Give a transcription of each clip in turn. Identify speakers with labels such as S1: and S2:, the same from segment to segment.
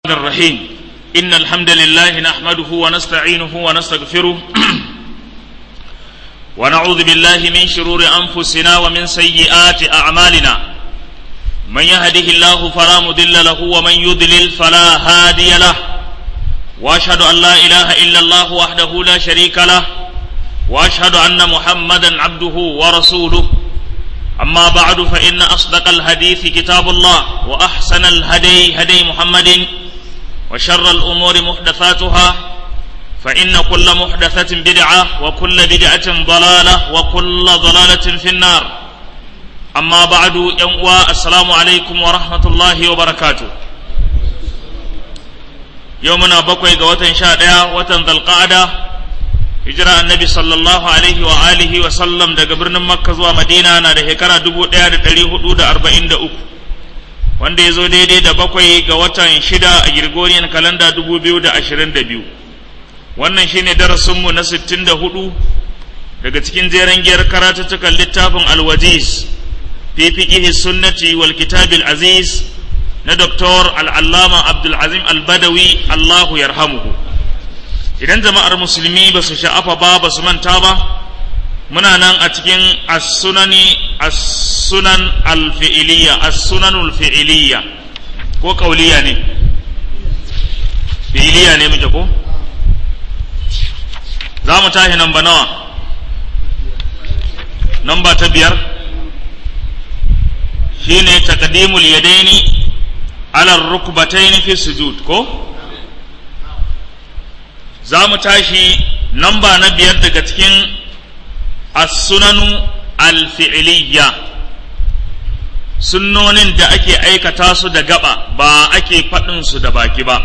S1: الرحيم إن الحمد لله نحمده ونستعينه ونستغفره ونعوذ بالله من شرور أنفسنا ومن سيئات أعمالنا من يهده الله فلا مضل له ومن يضلل فلا هادي له وأشهد أن لا إله إلا الله وحده لا شريك له وأشهد أن محمدا عبده ورسوله أما بعد فإن أصدق الحديث كتاب الله وأحسن الهدي هدي محمد وشر الأمور محدثاتها فإن كل محدثة بدعة وكل بدعة ضلالة وكل ضلالة في النار أما بعد يوم السلام عليكم ورحمة الله وبركاته يومنا بقوي قوة شاء وتن ذا القعدة hijira annabi sallallahu alaihi wa alihi wa sallam daga birnin makka zuwa madina na da shekara dubu ɗaya da ɗari hudu da arba'in da uku wanda ya zo daidai da bakwai ga watan shida a girgoriyan kalanda dubu biyu da ashirin da biyu wannan shine darasinmu na sittin da hudu daga cikin jeren giyar karatuttukan littafin alwajiz fi fiqihi sunnati wal kitabil aziz na doktor al'allama abdulazim albadawi allahu yarhamuhu idan jama'ar musulmi ba su sha'afa ba ba su manta ba muna nan a cikin as-sunani as-sunan al-fi'liya as-sunanul fi'liya ko kauliya ne fi'liya ne muke ko za mu tashi namba nawa namba ta biyar shine taqdimul yadaini ala rukbataini fi sujud ko za mu tashi namba na biyar daga cikin as-sunanu al-fi'liyya sunnonin da ake aikata su da gaba ba ake faɗin su da baki ba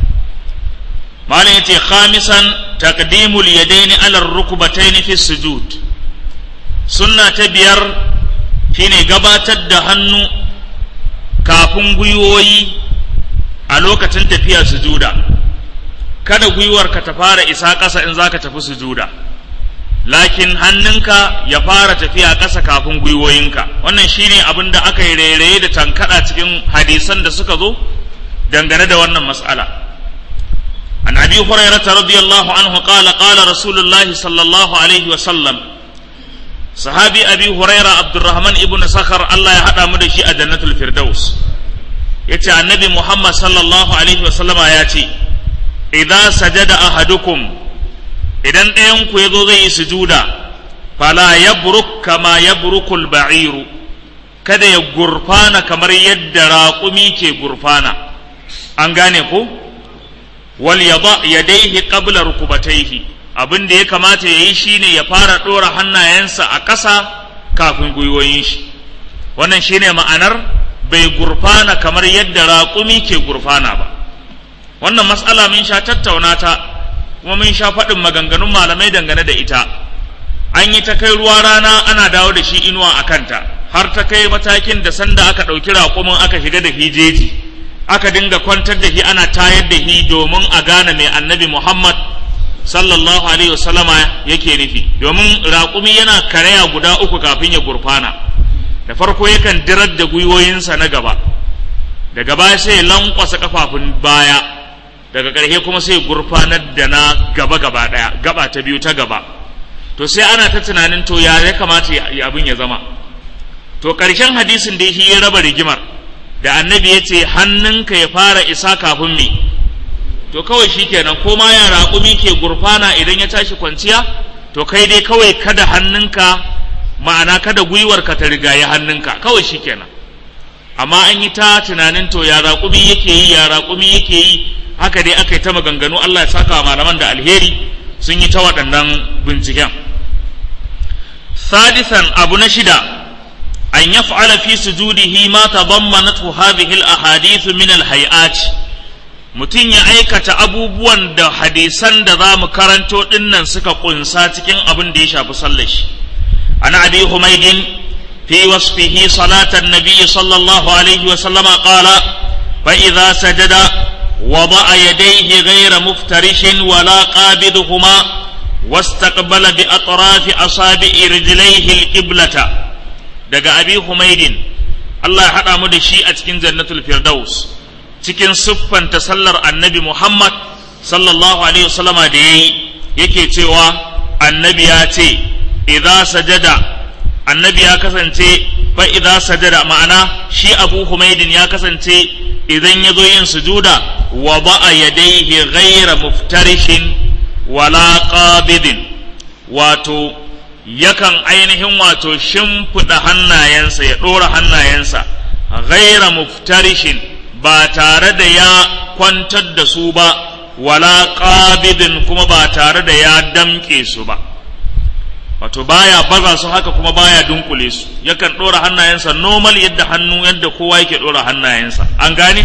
S1: malam yace khamisan taqdimul yadaini ala rukbataini fi sujud sunna ta biyar shine gabatar da hannu kafin gwiwoyi a lokacin tafiya sujuda kada gwiwarka ta fara isa ƙasa in za ka tafi sujuda lakin hannunka ya fara tafiya ƙasa kafin gwiwoyinka wannan shine abin da aka yi rairaye da tankaɗa cikin hadisan da suka zo dangane da wannan mas'ala an abi hurairah radiyallahu anhu qala qala rasulullah sallallahu alaihi wa sallam sahabi abi hurairah abdurrahman ibn sakhar Allah ya hada mu da shi a jannatul firdaus yace annabi muhammad sallallahu alaihi wa sallama ya ce idza sajada ahadukum idan ɗayan ku yazo zai yi sujuda fala yabruk kama yabrukul ba'iru kada ya gurfana kamar yadda raƙumi ke gurfana an gane ko wal yada yadayhi qabla rukubatayhi abin da ya kamata ya yi shine ya fara ɗora hannayensa a ƙasa kafin gwiwoyin shi wannan shine ma'anar bai gurfana kamar yadda raƙumi ke gurfana ba wannan matsala mun sha tattauna ta kuma mun sha faɗin maganganun malamai dangane da ita an yi ta kai ruwa rana ana dawo da shi inuwa a kanta har ta kai matakin da sanda aka ɗauki raƙumin aka shiga da hijeji aka dinga kwantar da shi ana tayar da shi domin a gane mai annabi muhammad sallallahu alaihi wasallama yake nufi domin raƙumi yana karaya guda uku kafin ya gurfana da farko yakan dirar da gwiwoyinsa na gaba daga baya sai ya lankwasa kafafun baya daga ƙarshe kuma sai gurfanar da na gaba gaba ɗaya gaba ta biyu ta gaba to sai ana ta tunanin to ya ya kamata abin ya zama to ƙarshen hadisin da shi ya raba rigimar da annabi ya ce hannunka ya fara isa kafin me to kawai shi kenan ko ma ya raƙumi ke gurfana idan ya tashi kwanciya to kai dai kawai kada hannunka ma'ana kada gwiwarka ta rigaye hannunka kawai shi kenan amma an yi ta tunanin to ya raƙumi yake yi ya raƙumi yake yi haka dai aka yi ta maganganu Allah ya saka wa malaman da alheri sun yi ta waɗannan binciken sadisan abu na shida an yaf'ala fi sujudihi ma tadammanathu hadhihi al-ahadith min al-hay'at mutum ya aikata abubuwan da hadisan da za mu karanto dinnan suka kunsa cikin abin da ya shafi sallar shi ana abi humaydin fi wasfihi salatan nabiy sallallahu alaihi wa sallama qala fa idza sajada وضع يديه غير مفترش ولا قابضهما واستقبل بأطراف أصابع رجليه القبلة دقى أبي حميد Allah ya haɗa mu da shi a cikin jannatul firdaus cikin siffanta sallar annabi Muhammad sallallahu alaihi wasallama da yayi yake cewa annabi ya ce idza sajada annabi ya kasance fa idza sajada ma'ana shi Abu Humaydin ya kasance idan ya zo yin sujuda wa ba'a yadayhi ghayra muftarishin wala qabidin wato yakan ainihin wato shimfiɗa hannayensa ya ɗora hannayensa ghaira muftarishin ba tare da ya kwantar da su ba wala qabidin kuma ba tare da ya damƙe su ba wato baya baza su haka kuma baya dunkule su yakan ɗora hannayensa normal yadda hannu yadda kowa yake ɗora hannayensa an gane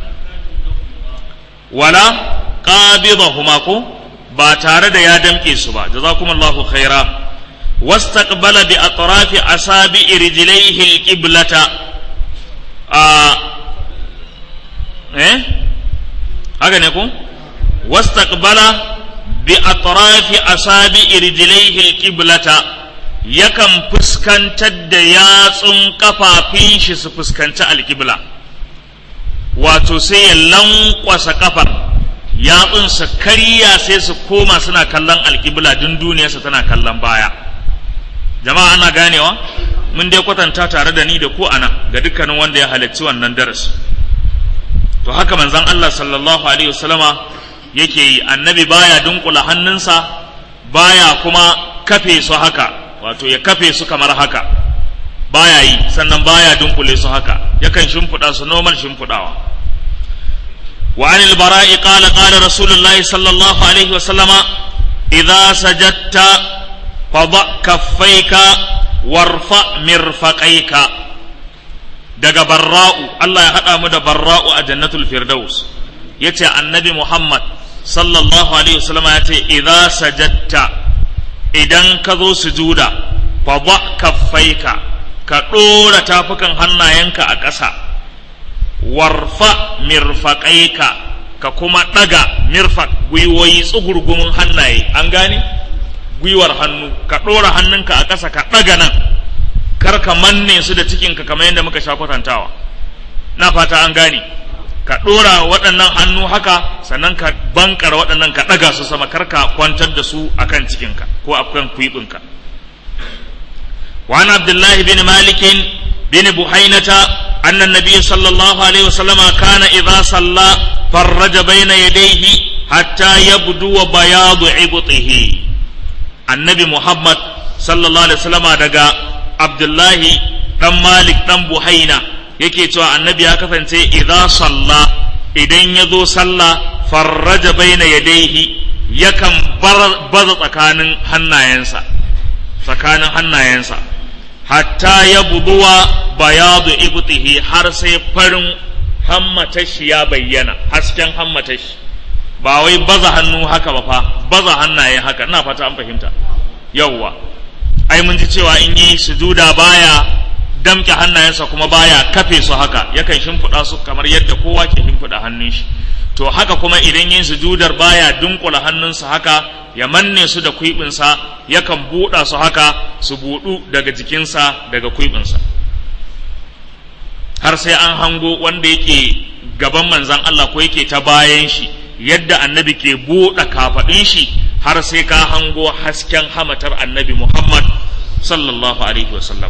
S1: wala qabidahuma ko ba tare da ya damƙe su ba jazakumullahu khaira واستقبل بأطراف أصابع رجليه القبلة آه إيه هكذا نكون واستقبل بأطراف أصابع رجليه القبلة yakan fuskantar da yatsun kafafin shi su fuskanci alƙibla wato sai ya lankwasa kafar yatsunsa karya sai su koma suna kallon alƙibla dun duniyarsa tana kallon baya jama'a ana ganewa mun dai kwatanta tare da ni da ku ana ga dukkanin wanda ya halarci wannan darasi to haka manzon Allah sallallahu alaihi wasallama yake yi annabi baya dunkula hannunsa baya kuma kafe su haka wato ya kafe su kamar haka baya yi sannan baya dunkule su haka yakan shimfiɗa su normal shimfiɗawa وعن البراء قال قال رسول الله صلى الله عليه وسلم إذا سجدت فضع كفيك وارفع مرفقيك daga barra'u Allah ya haɗa mu da barra'u a jannatul firdaus yace annabi Muhammad sallallahu alaihi wasallam ya ce idza sajadta idan ka zo sujuda fa ba kaffaika ka ɗora tafukan hannayenka a ƙasa warfa mirfaƙaika ka kuma ɗaga mirfaq gwiwoyi tsugurgumin hannaye an gane gwiwar hannu ka ɗora hannunka a ƙasa ka ɗaga nan kar ka manne su da cikinka kamar yadda muka sha kwatantawa na fata an gane ka ɗora waɗannan hannu haka sannan ka bankar waɗannan ka ɗaga su sama kar ka kwantar da su akan cikinka ko akan kwiɓinka وعن عبد الله بن مالك بن بحينة أن النبي صلى الله عليه وسلم كان إذا صلى فرج بين يديه حتى يبدو بياض عبطه النبي محمد صلى الله عليه وسلم دقا عبد الله دم مالك دم بحينة yake cewa annabi ya kasance idza salla idan ya zo sallah farraja baina yadaihi yakan baza tsakanin hannayensa tsakanin hannayensa hatta ya buduwa bayadu ibtihi har sai farin hammatashi ya bayyana hasken hammatashi ba wai baza hannu haka ba fa baza hannaye haka ina fata an fahimta yawwa ai mun ji cewa in yi sujuda baya damke hannayensa kuma baya kafe su haka yakan shimfiɗa su kamar yadda kowa ke shimfiɗa hannun shi to haka kuma idan yin sujudar baya dunkula hannunsa haka ya manne su da kwiɓinsa yakan buɗa su haka su buɗu daga jikinsa daga kwiɓinsa har sai an hango wanda yake gaban manzan Allah ko yake ta bayan shi yadda annabi ke buɗe kafaɗin shi har sai ka hango hasken hamatar annabi Muhammad sallallahu alaihi wasallam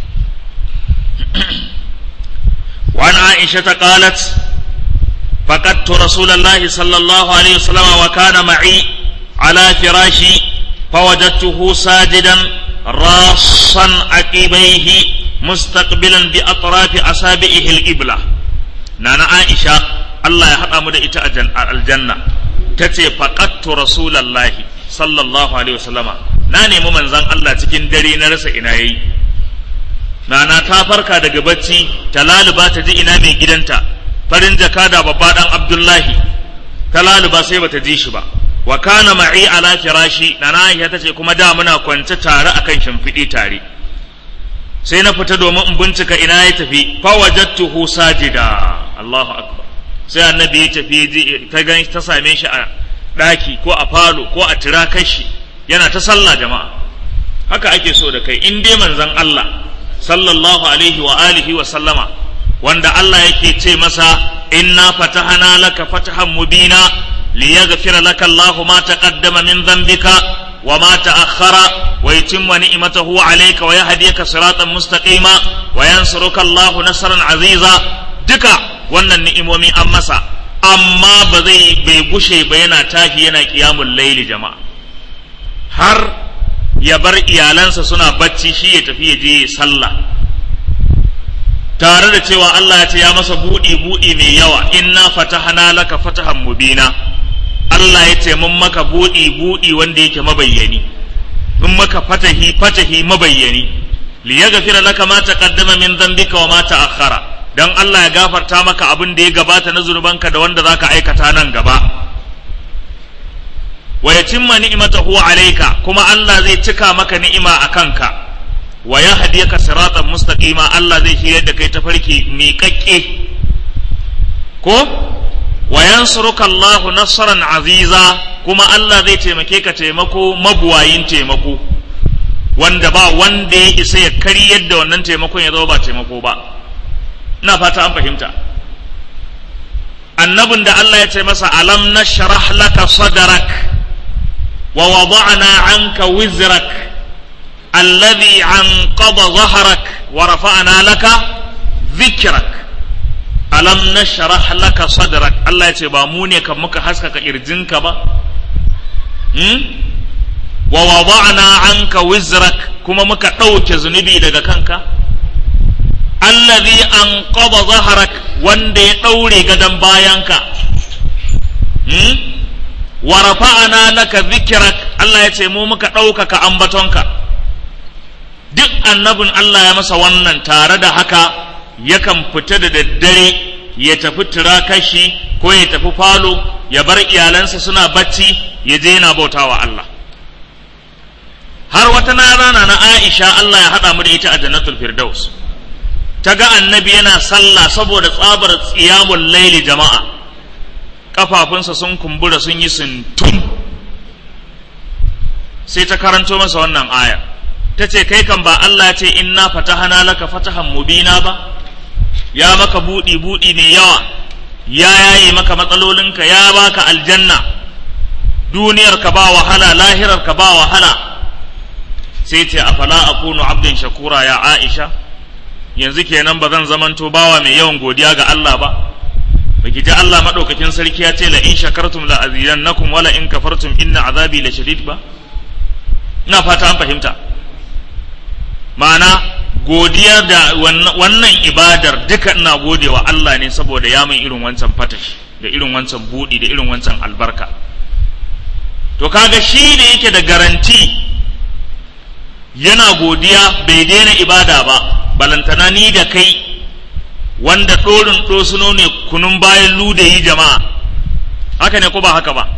S1: وعن عائشة قالت فقدت رسول الله صلى الله عليه وسلم وكان معي على فراشي فوجدته ساجدا راصا عقبيه مستقبلا بأطراف أصابعه القبلة نانا عائشة الله يحرم دا إتا الجنة تتي فقدت رسول الله صلى الله عليه وسلم ناني ممن زن الله تكين دري نرس إنايي nana ta farka daga bacci ta laluba ta ji ina mai gidanta farin jaka da babba dan abdullahi ta laluba sai bata ji shi ba wa kana ma'i ala firashi nana aisha tace kuma da muna kwance tare akan shimfiɗi tare sai na fita domin in bincika ina ya tafi fa wajadtuhu sajida Allahu akbar sai annabi ya tafi ta gan ta same shi a daki ko a falo ko a tirakashi yana ta sallah jama'a haka ake so da kai in dai manzon Allah sallallahu alaihi wa alihi wa sallama wanda Allah yake ce masa inna fatahana laka fatahan mubina liyaghfira laka Allahu ma taqaddama min dhanbika وما تأخر ويتم نعمته عليك ويهديك صراطا مستقيما وينصرك الله نصرا عزيزا دكا wannan ni'imomi an masa amma ba zai bai gushe ba yana tashi yana kiyamun laili jama'a har ya bar iyalansa suna bacci shi ya tafi ya je sallah tare da cewa Allah ya ce ya masa buɗi buɗi mai yawa inna fatahana laka fatahan mubina Allah ya ce mun maka buɗi buɗi wanda yake mabayyani mun maka fatahi fatahi mabayyani li yaghfira laka ma taqaddama min dhanbika wa ma ta'akhkhara dan Allah ya gafarta maka abin da ya gabata na zunubanka da wanda zaka aikata nan gaba wa yatimma ni'matahu alayka kuma Allah zai cika maka ni'ima a kanka wa yahdiyaka siratan mustaqima Allah zai shirya da kai tafarki miƙaƙƙe ko wa yansuruka Allahu nasran aziza kuma Allah zai taimake ka taimako mabuwayin taimako wanda ba wanda ya isa ya karyar da wannan taimakon ya zama ba taimako ba ina fata an fahimta annabin da Allah ya ce masa alam nashrah laka sadrak wa wada'na anka wizrak alladhi anqada dhahrak wa rafa'na laka dhikrak alam nashrah laka sadrak Allah ya ce ba mu ne kan muka haskaka kirjinka ba hmm? wa wada'na anka wizrak kuma muka ɗauke zunubi daga kanka allazi anqadha zahrak wanda ya ɗaure gadon bayanka hmm? wa rafa'ana laka dhikrak Allah ya ce mu muka ɗaukaka ambatonka duk annabin Allah ya masa wannan tare da haka yakan fita da daddare ya tafi turakashi ko ya tafi falo ya bar iyalansa suna bacci ya je yana bautawa Allah har wata na rana na Aisha Allah ya haɗa mu da ita a jannatul firdaus ta ga annabi yana sallah saboda tsabar tsiyamul laili jama'a kafafunsa sun kumbura sun yi sintum sai ta karanto masa wannan aya ta ce kai kan ba Allah ce inna fatahana laka fatahan mubina ba ya maka buɗi buɗi mai yawa ya yaye maka matsalolinka ya baka aljanna duniyar ka ba wahala lahirar ka ba wahala sai ce afala akunu abdin shakura ya aisha yanzu kenan ba zan zamanto bawa mai yawan godiya ga Allah ba baki ji Allah madaukakin sarki ya ce la in shakartum la azidannakum wala in kafartum inna azabi la shadid ba ina fata an fahimta ma'ana godiya da wannan ibadar duka ina godewa Allah ne saboda ya min irin wancan fatashi da irin wancan budi da irin wancan albarka to kaga shi ne yake da garanti yana godiya bai daina ibada ba balantana ni da kai wanda ɗorin ɗosuno ne kunun bayan ludayi jama'a haka ne ko ba haka ba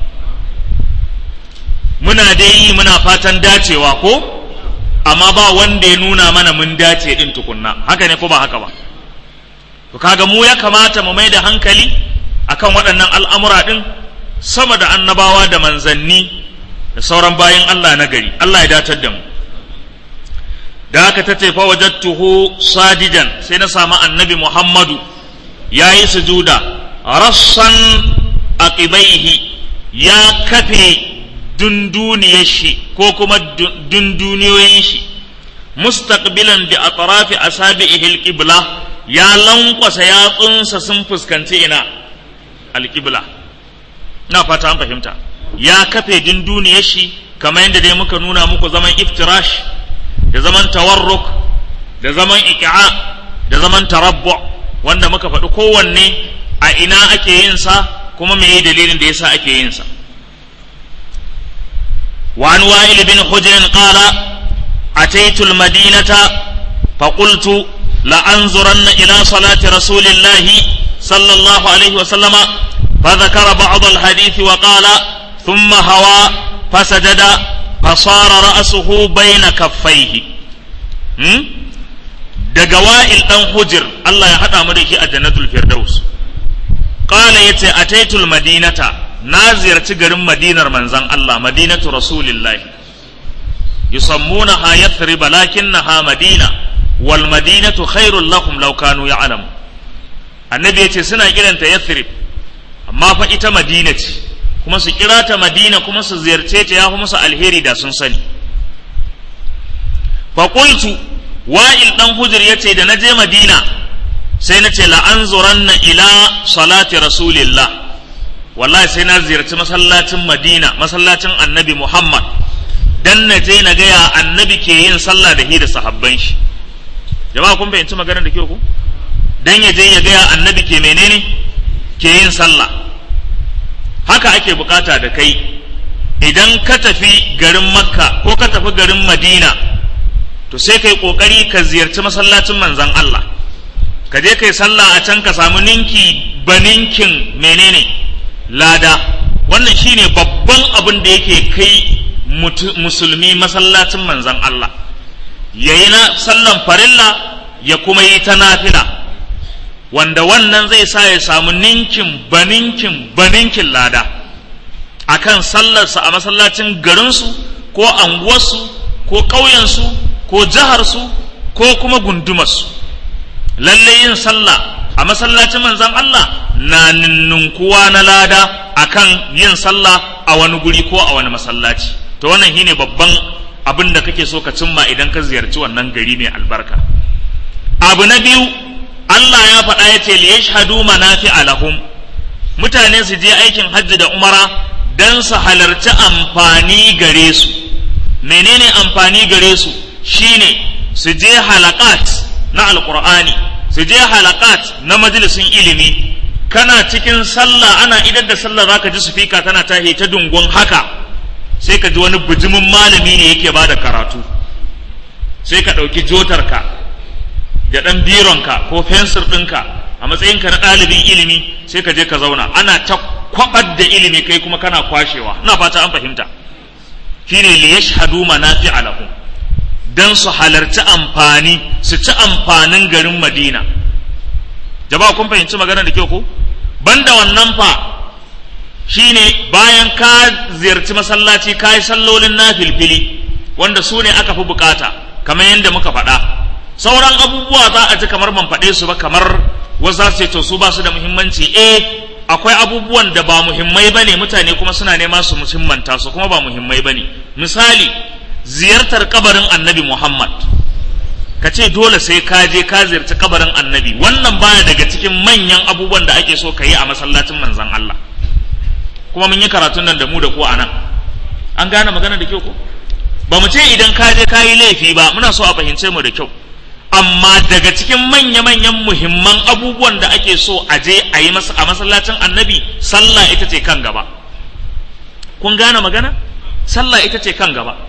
S1: muna dai yi muna fatan dacewa ko amma ba wanda ya nuna mana mun dace din tukunna haka ne ko ba haka ba to kaga mu ya kamata mu mai da hankali akan waɗannan al'amura ɗin sama da annabawa da manzanni da sauran bayan Allah na gari Allah ya datar da mu da aka ta fa wajattuhu sadijan sai na samu annabi Muhammadu ya yi sujuda rassan aqibaihi ya kafe dunduniyar shi ko kuma dunduniyoyin shi mustaqbilan bi atrafi asabihi alqibla ya lankwasa yatsunsa sun fuskanci ina alqibla na fata an fahimta ya kafe dunduniyar shi kamar yadda dai muka nuna muku zaman iftirash da zaman tawarruk da zaman iki'a da zaman tarabbu wanda muka faɗi kowanne a ina ake yin sa kuma me yi dalilin da yasa ake yin sa وعن وائل بن حجر قال أتيت المدينة فقلت لأنظرن إلى صلاة رسول الله صلى الله عليه وسلم فذكر بعض الحديث وقال ثم هوى فسجد فصار رأسه بين كفيه daga wa'il ɗan hujir Allah ya haɗa mu da shi a jannatul firdaus qala yace ataitul madinata na ziyarci garin madinar manzan Allah madinatu rasulillahi yusammunaha yathrib lakinnaha madina wal madinatu khairul lahum law kanu ya'lamu annabi ya ce suna kiranta yathrib amma fa ita madina ce kuma su kira ta madina kuma su ziyarce ta ya fi musu alheri da sun sani faƙultu wa'il ɗan hujir ya ce da na je madina sai na ce la'anzuranna ila salati rasulillah wallahi sai na ziyarci masallacin madina masallacin annabi muhammad dan na je na gaya annabi ke yin sallah da hi da sahabban shi jama'a kun fahimci maganar da ke ku dan ya je ya gaya annabi ke menene ke yin sallah haka ake bukata da kai idan ka tafi garin makka ko ka tafi garin madina to sai kai kokari ka ziyarci masallacin manzan Allah ka je kai sallah a can ka samu ninki baninkin menene lada wannan shine babban abin da yake kai musulmi masallacin manzan Allah yayi na sallan farilla ya kuma yi ta nafila wanda wannan zai sa ya samu ninkin baninkin baninkin lada akan sallarsa a masallacin garinsu ko anguwarsu ko ƙauyensu ko jiharsu ko kuma gundumarsu lalle yin sallah a masallacin manzan Allah na ninninkuwa na lada akan yin sallah a wani guri ko a wani masallaci to wannan shine babban abin da kake so ka cimma idan ka ziyarci wannan gari mai albarka abu na biyu Allah ya faɗa ya ce li yashhadu manafi'a lahum mutane su je aikin hajji da umara dan su halarci amfani gare su menene amfani gare su shine su je halakat na alqur'ani su je halakat na majalisin ilimi kana cikin sallah ana idar da sallah zaka ji sufika tana tahi ta dungun haka sai ka ji wani bijimin malami ne yake bada karatu sai ka ɗauki jotarka da ɗan bironka ko fensir ɗinka a matsayinka na ɗalibin ilimi sai ka je ka zauna ana ta kwabar da ilimi kai kuma kana kwashewa ina fata an fahimta shine li yashhadu manafi'a lahum dan su halarci amfani su ci amfanin garin Madina jama'a kun fahimci magana da kyau ko banda wannan fa shine bayan ka ziyarci masallaci ka yi sallolin nafilfili wanda su ne aka fi bukata kamar yadda muka faɗa sauran abubuwa za a ji kamar ban faɗe su ba kamar wasu za su ce to su ba su da muhimmanci eh akwai abubuwan da ba muhimmai bane mutane kuma suna nema su muhimmanta su kuma ba muhimmai bane misali ziyartar kabarin annabi Muhammad ka ce dole sai ka je ka ziyarci kabarin annabi wannan baya daga cikin manyan abubuwan da ake so ka yi a masallacin manzon Allah kuma mun yi karatun nan da mu da ko anan an gane magana da kyau ko ba mu ce idan ka je ka yi laifi ba muna so a fahimce mu da kyau amma daga cikin manya-manyan muhimman abubuwan da ake so a je a yi a masallacin annabi sallah ita ce kan gaba kun gane magana sallah ita ce kan gaba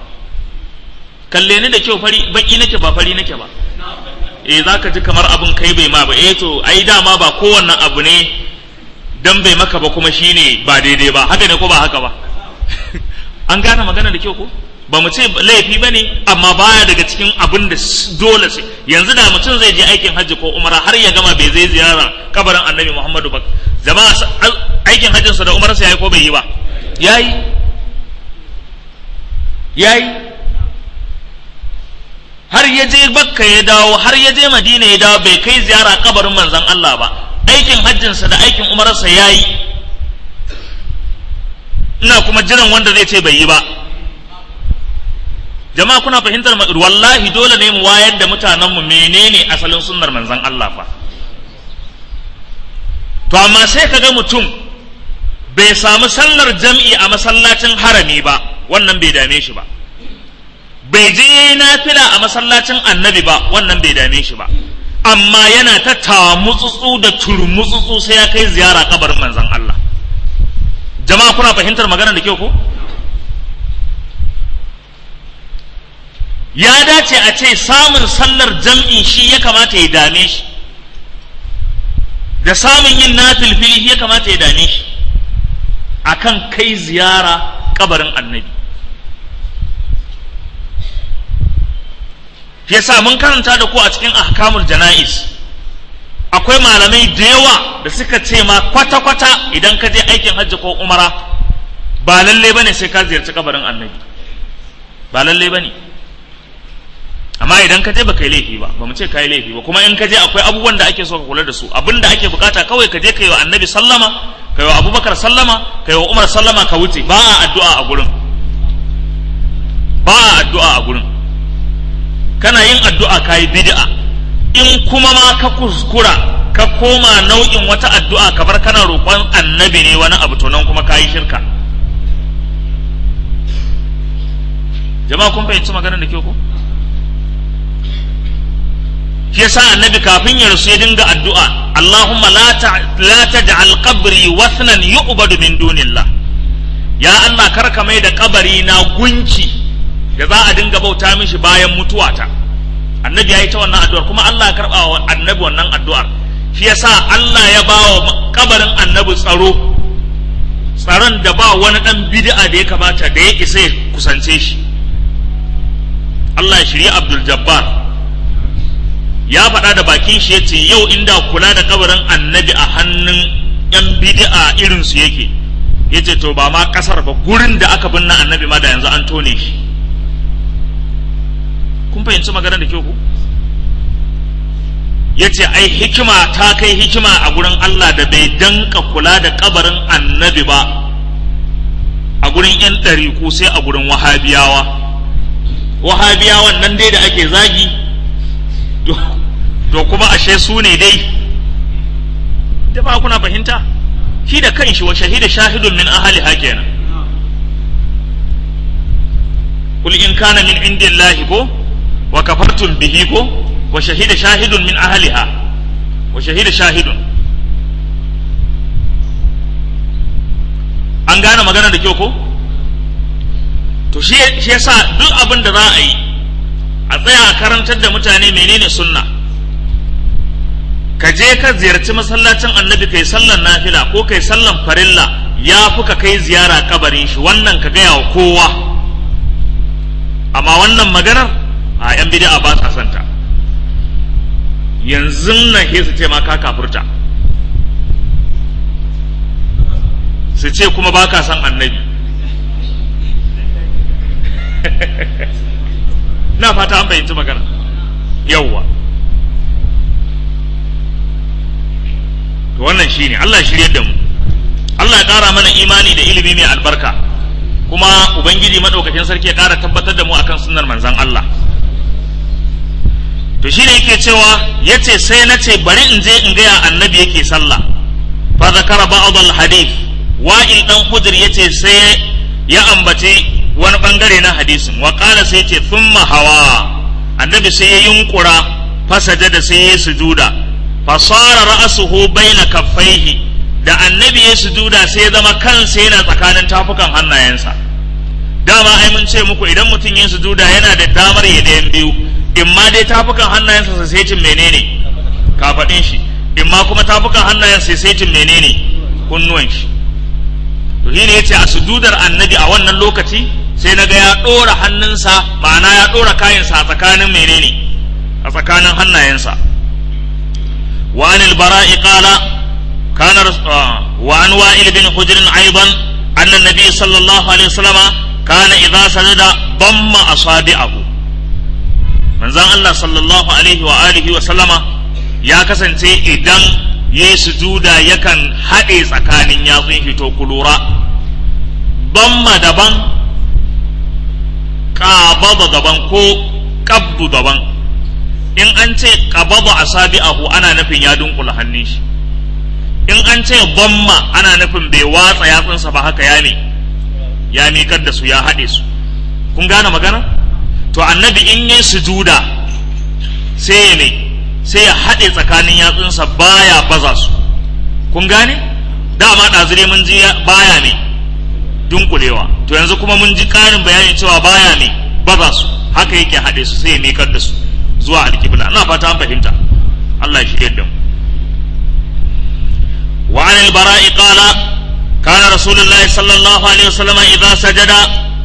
S1: kalle ni da kyau fari baki nake ba fari nake ba eh zaka ji kamar abin kai bai ma ba eh to ai dama ba kowanne abu ne dan bai maka ba kuma shine ba daidai ba haka ne ko ba haka ba an gane magana da kyau ko ba mu ce laifi ba ne amma baya daga cikin abin da dole sai yanzu da mutum zai je aikin hajji ko umara har ya gama bai zai ziyara kabarin annabi muhammadu ba jama'a aikin hajjinsa da umarsa ya yi ko bai yi ba ya yi ya yi har ya je bakka ya dawo har ya je madina ya dawo bai kai ziyara kabarin manzon allah ba aikin hajjinsa da aikin umarsa ya yi ina kuma jiran wanda zai ce bai yi ba jama'a kuna fahimtar wallahi dole ne mu wayar da mutanenmu menene asalin sunnar manzon Allah fa to amma sai kaga mutum bai samu sallar jam'i a masallacin harami ba wannan bai dame shi ba bai je nafila a masallacin annabi ba wannan bai dame shi ba amma yana ta tamutsutsu da turmutsutsu sai ya kai ziyara kabarin manzon Allah jama'a kuna fahimtar magana da kyau ko ya dace a ce samun sallar jam'i shi ya kamata ya dame shi da samun yin nafilfili ya kamata ya dame shi akan kai ziyara kabarin annabi yasa mun karanta da ku a cikin ahkamul jana'is akwai malamai da yawa da suka ce ma kwata-kwata idan ka je aikin hajji ko umara ba lalle bane sai ka ziyarci kabarin annabi ba lalle bane amma idan ka je ba kai laifi ba ba mu ce kai laifi ba kuma in ka je akwai abubuwan da ake so ka kula da su abin da ake bukata kawai ka je ka yi wa annabi sallama ka yi wa abubakar sallama ka yi wa umar sallama ka wuce ba a addu'a a gurin ba a addu'a a gurin kana yin addu'a ka yi bid'a in kuma ma ka kuskura ka koma nau'in wata addu'a kamar kana roƙon annabi ne wani abu to nan kuma ka yi shirka jama'a kun fahimci maganar da ke ko shi yasa annabi kafin ya rasu ya dinga addu'a Allahumma la taj'al qabri wathnan yu'badu min dunillah ya Allah karka mai da kabari na gunki da za a dinga bauta mishi bayan mutuwata annabi ya yi ta wannan addu'ar kuma Allah ya karba wa annabi wannan addu'ar shi yasa Allah ya ba wa kabarin annabi tsaro tsaron da ba wani dan bid'a da ya kamata da ya isa ya kusance shi Allah ya shirya Abdul Jabbar ya faɗa da bakin shi ya ce yau inda kula da kabarin annabi a hannun yan bid'a irin su yake ya ce to ba ma ƙasar ba gurin da aka binne annabi ma da yanzu an tone shi kun fahimci maganar da kyau ku ya ce ai hikima ta kai hikima a gurin Allah da bai danka kula da kabarin annabi ba a gurin yan ɗariku sai a gurin wahabiyawa wahabiyawan nan dai da ake zagi to kuma ashe su ne dai da ba kuna fahimta shi da kanshi wa shahida shahidun min ahali kenan kul in kana min indillahi ko wa kafartum bihi ko wa shahida shahidun min ahliha wa shahida shahidun an gane magana da kyau ko to shi yasa duk abin da za a yi a tsaya a karantar da mutane menene sunna ka je ka ziyarci masallacin annabi kai sallan nafila ko kai sallan farilla ya fi ka kai ziyara kabarin shi wannan ka gaya wa kowa amma wannan maganar a yan bid'a ba sa santa yanzu nan ke su ce ma ka kafurta su ce kuma ba ka san annabi na fata an bayyanci magana yauwa to wannan shine Allah shiryar da mu Allah ya ƙara mana imani da ilimi mai albarka kuma ubangiji madaukakin sarki ya ƙara tabbatar da mu akan sunnar manzon Allah to shine yake cewa yace sai na ce bari in je in gaya annabi yake sallah fa zakara ba'd al hadith wa'il dan hujr yace sai ya ambace wani bangare na hadisin wa qala sai yace thumma hawa annabi sai ya yunkura fasajada sai ya sujuda fasara ra'asuhu baina kaffaihi da annabi ya sujuda sai ya zama kansa yana tsakanin tafukan hannayensa dama ai mun ce muku idan mutum ya sujuda yana da damar ya ɗayan biyu in ma dai tafukan hannayensa sa sai cin menene kafaɗin shi in ma kuma tafukan hannayensa sai cin menene kunnuwan shi to shine yace a sujudar annabi a wannan lokaci sai naga ya ɗora hannunsa ma'ana ya ɗora kayansa a tsakanin menene a tsakanin hannayensa وعن البراء قال كان وعن وائل بن حجر أيضا أن النبي صلى الله عليه وسلم كان إذا سجد ضم أصابعه من زان الله صلى الله عليه وآله وسلم يا كسن إذن يسجودا يكن حديث أكان يطيه تقلورا ضم دبن قابض دبن كو قبض دبن in an ce qabada asabi'ahu ana nufin ya dunkula hannun shi in an ce bamma ana nufin bai watsa yatsunsa ba haka ya ne ya miƙar da su ya haɗe su kun gane magana to annabi in yi sujuda sai ya ne sai ya haɗe tsakanin yatsunsa baya baza su kun gane dama ɗazire mun ji baya ne dunkulewa to yanzu kuma mun ji ƙarin bayani cewa baya ne baza su haka yake haɗe su sai ya miƙar da su zuwa alƙibla ina fata an fahimta Allah ya shirye da mu wa an al-bara'i qala kana rasulullahi sallallahu alaihi wasallam idza sajada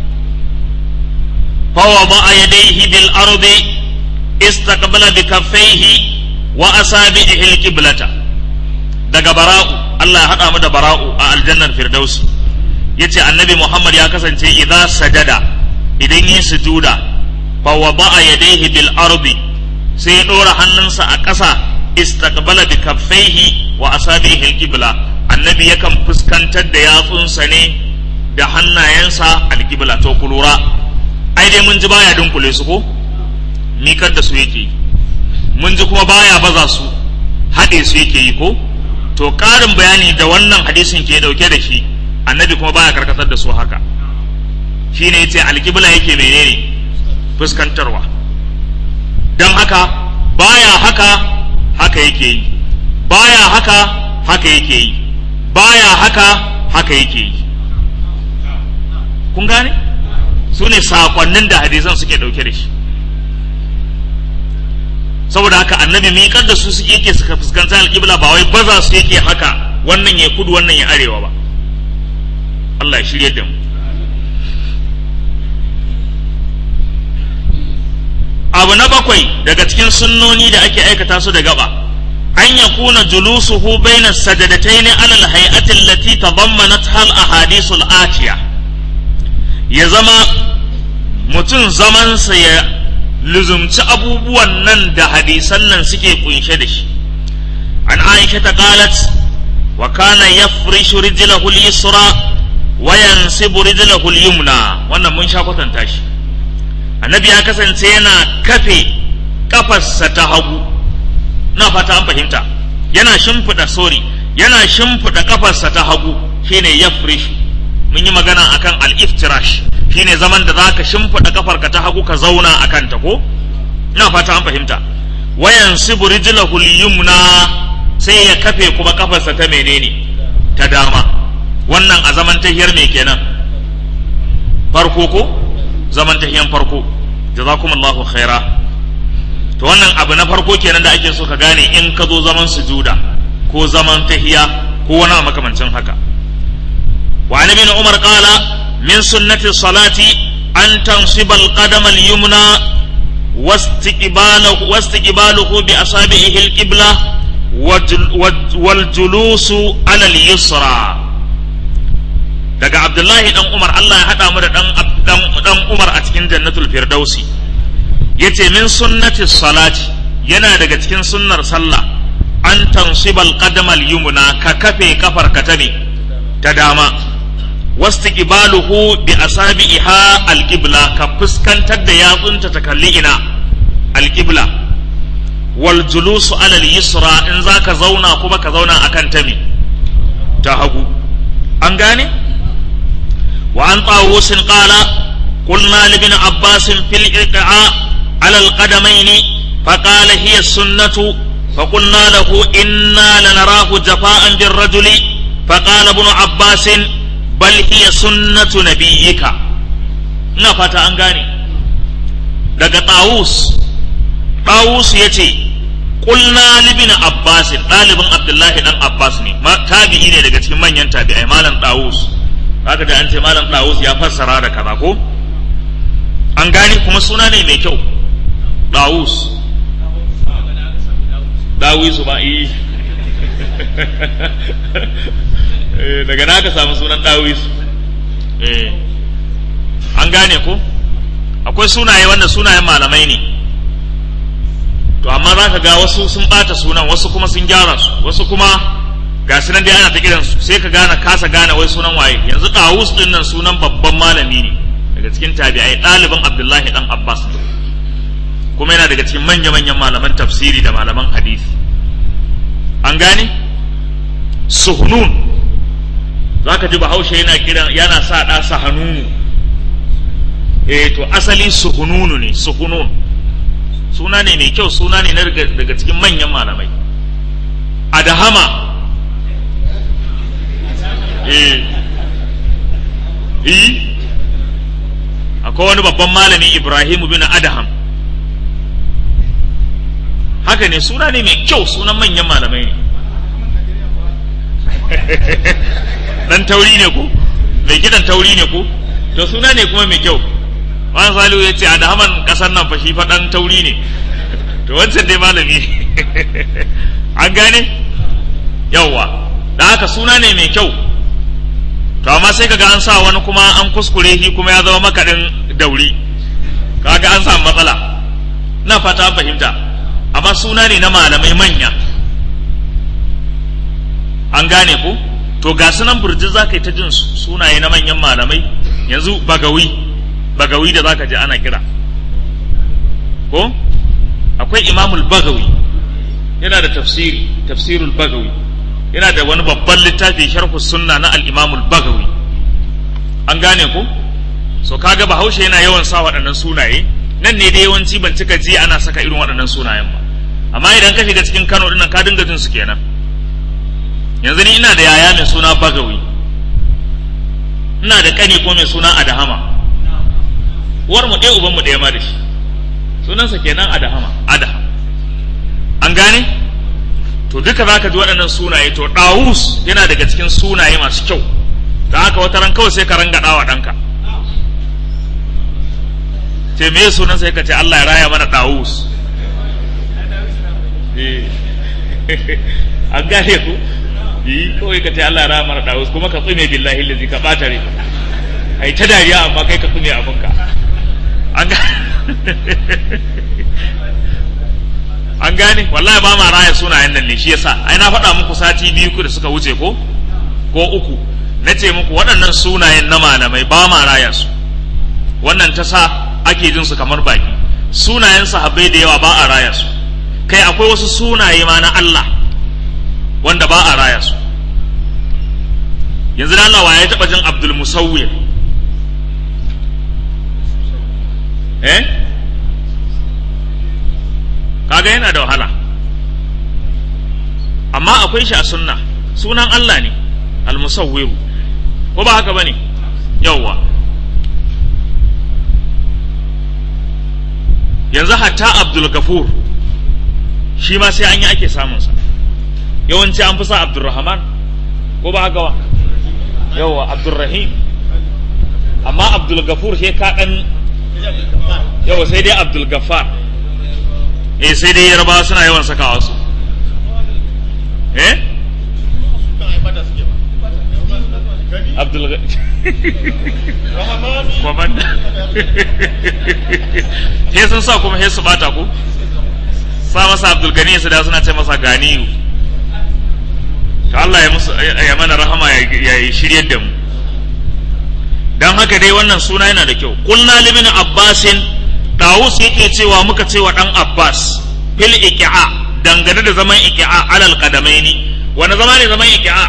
S1: fa wada'a yadayhi bil ardi istaqbala bi kaffayhi wa asabihi al-qiblata daga bara'u Allah ya hada mu da bara'u a aljannar firdausi yace annabi Muhammad ya kasance idza sajada idan yin sujuda fa wada'a yadayhi bil ardi sai ya dora hannunsa a ƙasa istaqbala bi kaffaihi wa asabihi al-qibla annabi yakan fuskantar da yatsunsa ne da hannayensa al-qibla to ku lura ai dai mun ji baya dunkule su ko mikar da su yake mun ji kuma baya baza su haɗe su yake yi ko to ƙarin bayani da wannan hadisin ke ɗauke da shi annabi kuma baya karkatar da su haka shi ne yace alƙibla yake menene fuskantarwa don haka baya haka haka yake yi baya haka haka yake yi baya haka haka yake yi kun gane su ne sakonnin da hadisan suke ɗauke da shi saboda haka annabi miƙar da su suke yake suka fuskanci alƙibla ba wai baza su yake haka wannan ya kudu wannan ya arewa ba Allah ya shirye da mu abu na bakwai daga cikin sunnoni da ake aikata su da gaba an ya kuna julusuhu baina sajadataini ala alhay'ati allati tadammanat hal ahadithul atiya ya zama mutum zamansa ya luzumci abubuwan nan da hadisan nan suke kunshe da shi an aisha ta qalat wa kana yafrishu rijlahu al-yusra wa yansibu rijlahu al-yumna wannan mun sha kwatanta shi annabi ya kasance yana kafe kafarsa ta hagu na fata an fahimta yana shimfiɗa sori yana shimfiɗa kafarsa ta hagu shine yafrishu mun yi magana akan al-iftirash shine zaman da zaka shimfiɗa kafarka ta hagu ka zauna a kanta ko ina fata an fahimta wayan sibu rijlahu yumna sai ya kafe kuma kafarsa ta menene ta dama wannan a zaman tahiyar me kenan farko ko zaman tahiyan farko jazakumullahu khaira to wannan abu na farko kenan da ake so ka gane in ka zo zaman sujuda ko zaman tahiya ko wani makamancin haka وعن ابن عمر قال من سنة الصلاة أن تنصب القدم اليمنى واستقباله واستقباله بأصابعه القبلة والجلوس على اليسرى daga Abdullahi dan Umar Allah ya haɗa mu da dan dan Umar a cikin Jannatul Firdausi yace min sunnati salati yana daga cikin sunnar sallah an tansibal qadamal yumna ka kafe kafar ka ta ne ta dama wastiqbaluhu bi asabiha alqibla ka fuskantar da yatsunta ta kalli ina alqibla wal julusu ala al-yusra in zaka zauna kuma ka zauna akan ta me ta hagu an gane wa an tawus qala qulna li ibn abbas fil iqa ala al-qadamayn فقال هي السنة فقلنا له إنا لنراه جفاء بالرجل فقال ابن عباس bal hiya sunnatu nabiyyika ina fata an gane daga tawus tawus yace qulna libin abbas dalibin abdullahi dan abbas ne tabi'i ne daga cikin manyan tabi'ai malam tawus zaka da an ce malam tawus ya fassara da kaza ko an gane kuma suna ne mai kyau tawus dawisu ba yi daga na ka samu sunan dawisu an gane ko akwai sunaye wanda sunayen malamai ne to amma za ka ga wasu sun bata sunan wasu kuma sun gyara su wasu kuma ga su nan dai ana ta kiransu sai ka gane kasa gane wai sunan waye yanzu dawus din nan sunan babban malami ne daga cikin tabi'ai ɗaliban abdullahi dan abbas kuma yana daga cikin manya-manyan malaman tafsiri da malaman hadisi an gane suhunun za ka ji bahaushe yana kiran yana sa ɗa sahanunu eh to asali suhununu ne suhunun suna ne mai kyau suna ne daga cikin manyan malamai adahama eh eh akwai wani babban malami ibrahimu bin adaham haka ne suna ne mai kyau sunan manyan malamai ne dan tauri ne ku mai kidan tauri ne ku to suna ne kuma mai kyau wani salihu ya ce a da haman kasar nan fa shi fa dan tauri ne to wancan dai malami an gane yawwa da haka suna ne mai kyau to amma sai kaga an sa wani kuma an kuskure shi kuma ya zama makaɗin dauri kaga an samu matsala na fata an fahimta amma suna ne na malamai manya an gane ku to ga sunan burji za ka yi ta jin sunaye na manyan malamai yanzu bagawi bagawi da za ka ji ana kira ko akwai imamul bagawi yana da tafsiri tafsirul bagawi yana da wani babban littafi sharhu sunna na al-imamul bagawi an gane ku so kaga bahaushe yana yawan sa waɗannan sunaye nan ne da yawanci ban cika ji ana saka irin waɗannan sunayen ba amma idan ka shiga cikin Kano dinnan ka dinga jin su kenan yanzu ni ina da yaya mai suna bagawi ina da kani ko mai suna adahama uwar mu ɗaya uban mu ɗaya ma da shi sunansa kenan adahama adahama an gane to duka zaka ji waɗannan sunaye to ɗawus yana daga cikin sunaye masu kyau da haka wata ran kawai sai ka ranga ɗawa ɗanka ce me sunan sai ka ce Allah ya raya mana ɗawus an gane ku yi kawai ka ce Allah ya raya mana ɗawus kuma ka tsume billahi lazi ka ɓata rai ai ta dariya amma kai ka tsume abinka an an gane wallahi ba ma raya sunayen nan ne shi yasa ai na faɗa muku sati biyu da suka wuce ko ko uku na ce muku waɗannan sunayen na malamai ba ma raya su wannan ta sa ake jin su kamar baki sunayen sahabbai da yawa ba a raya su kai akwai wasu sunaye ma na Allah wanda ba a raya su yanzu da Allah ya taɓa jin Abdul Musawwir eh kaga yana da wahala amma akwai shi a sunna sunan Allah ne al-musawwiru ko ba haka bane yawwa yanzu hatta Abdul Gafur shi ma sai an yi ake samun sa yawanci an fi sa Abdulrahman ko ba haka ba yawwa Abdulrahim amma Abdul Gafur sai ka dan yawwa sai dai Abdul Gaffar eh sai dai yarbawa suna yawan sakawa su eh abdul kwamanda he sun sa kuma he su bata ku sa masa abdul gani su da suna ce masa ganiyu to Allah ya musu ya mana rahama ya yi shiryar da mu dan haka dai wannan suna yana da kyau qulna libin abbasin Dawus yake cewa muka cewa ɗan Abbas fil iki'a dangane da zaman iki'a alal qadamaini wani zama ne zaman iki'a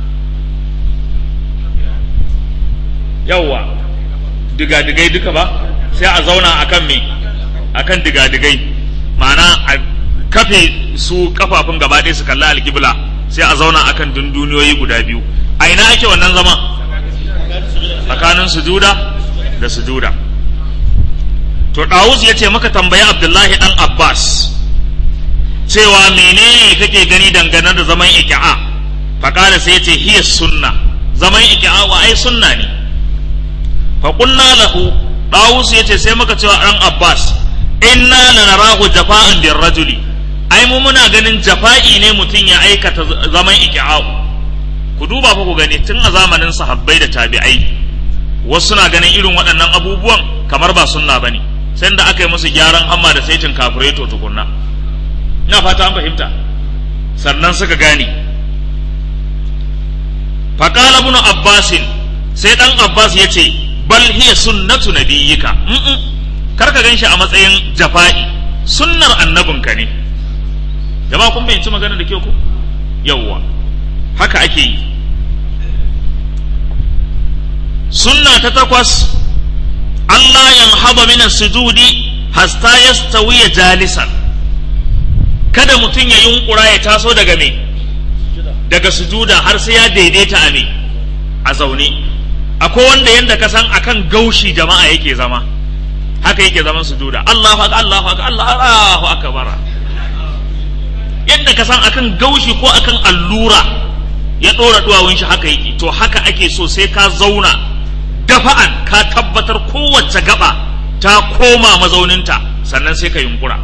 S1: yawwa digadigai duka ba sai a zauna akan me akan digadigai ma'ana a kafe su kafafun gaba ɗaya su kalla alkibla sai a zauna akan dunduniyoyi guda biyu a ina ake wannan zama tsakanin sujuda da sujuda to Dawus ya ce maka tambayi Abdullahi dan Abbas cewa menene kake gani dangane da zaman iki'a faƙala sai ya ce hiya sunna zaman iki'a wa ai sunna ne fa qulna lahu Dawus ya ce sai muka cewa dan Abbas inna lanarahu jafa'an rajuli ai mu muna ganin jafa'i ne mutum ya aikata zaman iki'a ku duba fa ku gani tun a zamanin sahabbai da tabi'ai wasu na ganin irin waɗannan abubuwan kamar ba sunna bane sai da aka yi musu gyaran hamma da saitin kafureto tukunna ina fata an fahimta sannan suka gane faƙala ibn abbasin sai ɗan abbas ya ce bal hiya sunnatu nabiyyika kar ka gan shi a matsayin jafa'i sunnar annabinka ne jama'a kun bayyanci magana da kyau ku yawwa haka ake yi sunna ta takwas Allah yanhaba min sujudi hasta yastawiya jalisan kada mutum ya yunkura ya taso daga me daga sujuda har sai ya daidaita a me a zaune akwai wanda yanda ka san akan gaushi jama'a yake zama haka yake zaman sujuda Allahu akbar Allahu akbar Allahu akbar yadda ka san akan gaushi ko akan allura ya dora duwawun shi haka yake to haka ake so sai ka zauna dafa'an ka tabbatar kowace gaba ta koma mazauninta sannan sai ka yunkura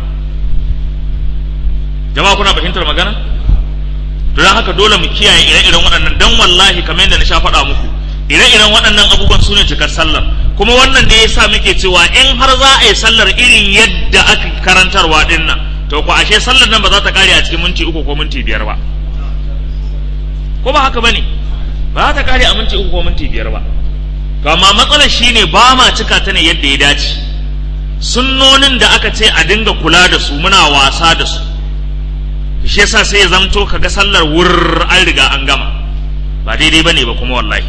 S1: jama'a kuna fahimtar magana don haka dole mu kiyaye ire-iren waɗannan dan wallahi kamar yadda na sha faɗa muku ire-iren waɗannan abubuwan su ne cikar sallar kuma wannan ne yasa muke cewa in har za a yi sallar irin yadda aka karantarwa din nan to ko ashe sallar nan ba za ta kare a cikin minti uku ko minti biyar ba ko ba haka bane ba za ta kare a minti uku ko minti biyar ba to amma matsalar shine ba ma cika ta ne yadda ya dace sunnonin da aka ce a dinga kula da su muna wasa da su shi yasa sai ya zamto kaga sallar wurr an riga an gama ba daidai bane ba kuma wallahi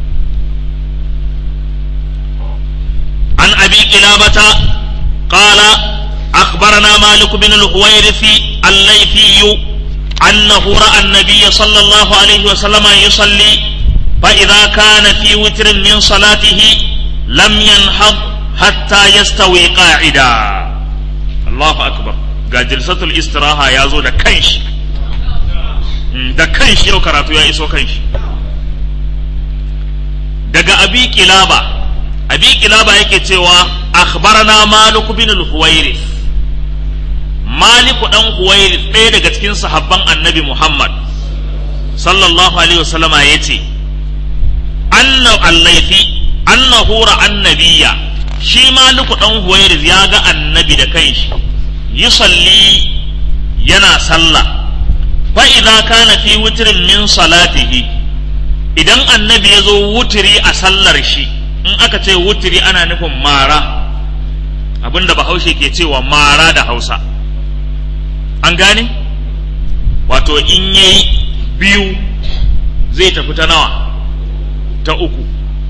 S1: an abi kilabata qala akhbarana malik bin al-huwairith al-laythi أنه رأى النبي صلى الله عليه وسلم يصلي فإذا كان في وتر من صلاته لم ينهض حتى يستوي قاعدا الله أكبر ga jilsatul istiraha ya zo da kanshi da kanshi yau karatu ya iso kanshi daga abi kilaba abi kilaba yake cewa akhbarana malik bin al-huwairith maliku dan huwairith ɗaya daga cikin sahabban annabi muhammad sallallahu alaihi wasallama yace anna allaifi annahu ra annabiya shi maliku dan huwairith ya ga annabi da kanshi yusalli yana sallah fa idza kana fi witrin min salatihi idan annabi ya zo wutiri a sallar shi in aka ce wutiri ana nufin mara abinda bahaushe ke cewa mara da hausa an gane wato in yayi biyu zai tafi ta nawa ta uku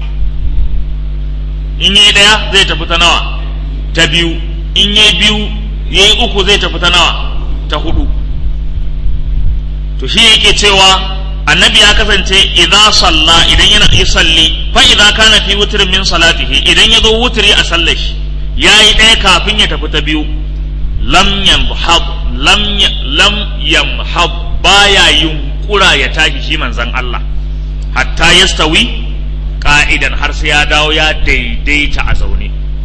S1: in yayi daya zai tafi ta nawa ta biyu in yayi biyu ya yi uku zai tafi ta nawa ta hudu to shi yake cewa annabi ya kasance idza salla idan yana yi salli fa idza kana fi wutrin min salatihi idan ya zo wutri a sallar shi yayi ɗaya kafin ya tafi ta biyu lam yamhab lam lam yamhab baya yunkura ya tashi shi manzon Allah hatta yastawi ka'idan har sai ya dawo ya daidaita a zaune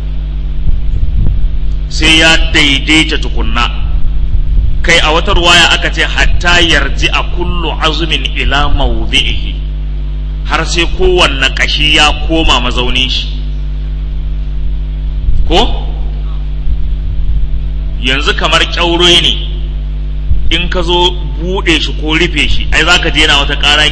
S1: sai ya daidaita tukunna kai a wata ruwaya aka ce hatta yarji a kullu azumin ila mawdi'ihi har sai kowanne kashi ya koma mazaunin shi ko yanzu kamar kyauro ne in ka zo buɗe shi ko rufe shi ai za ka je yana wata ƙara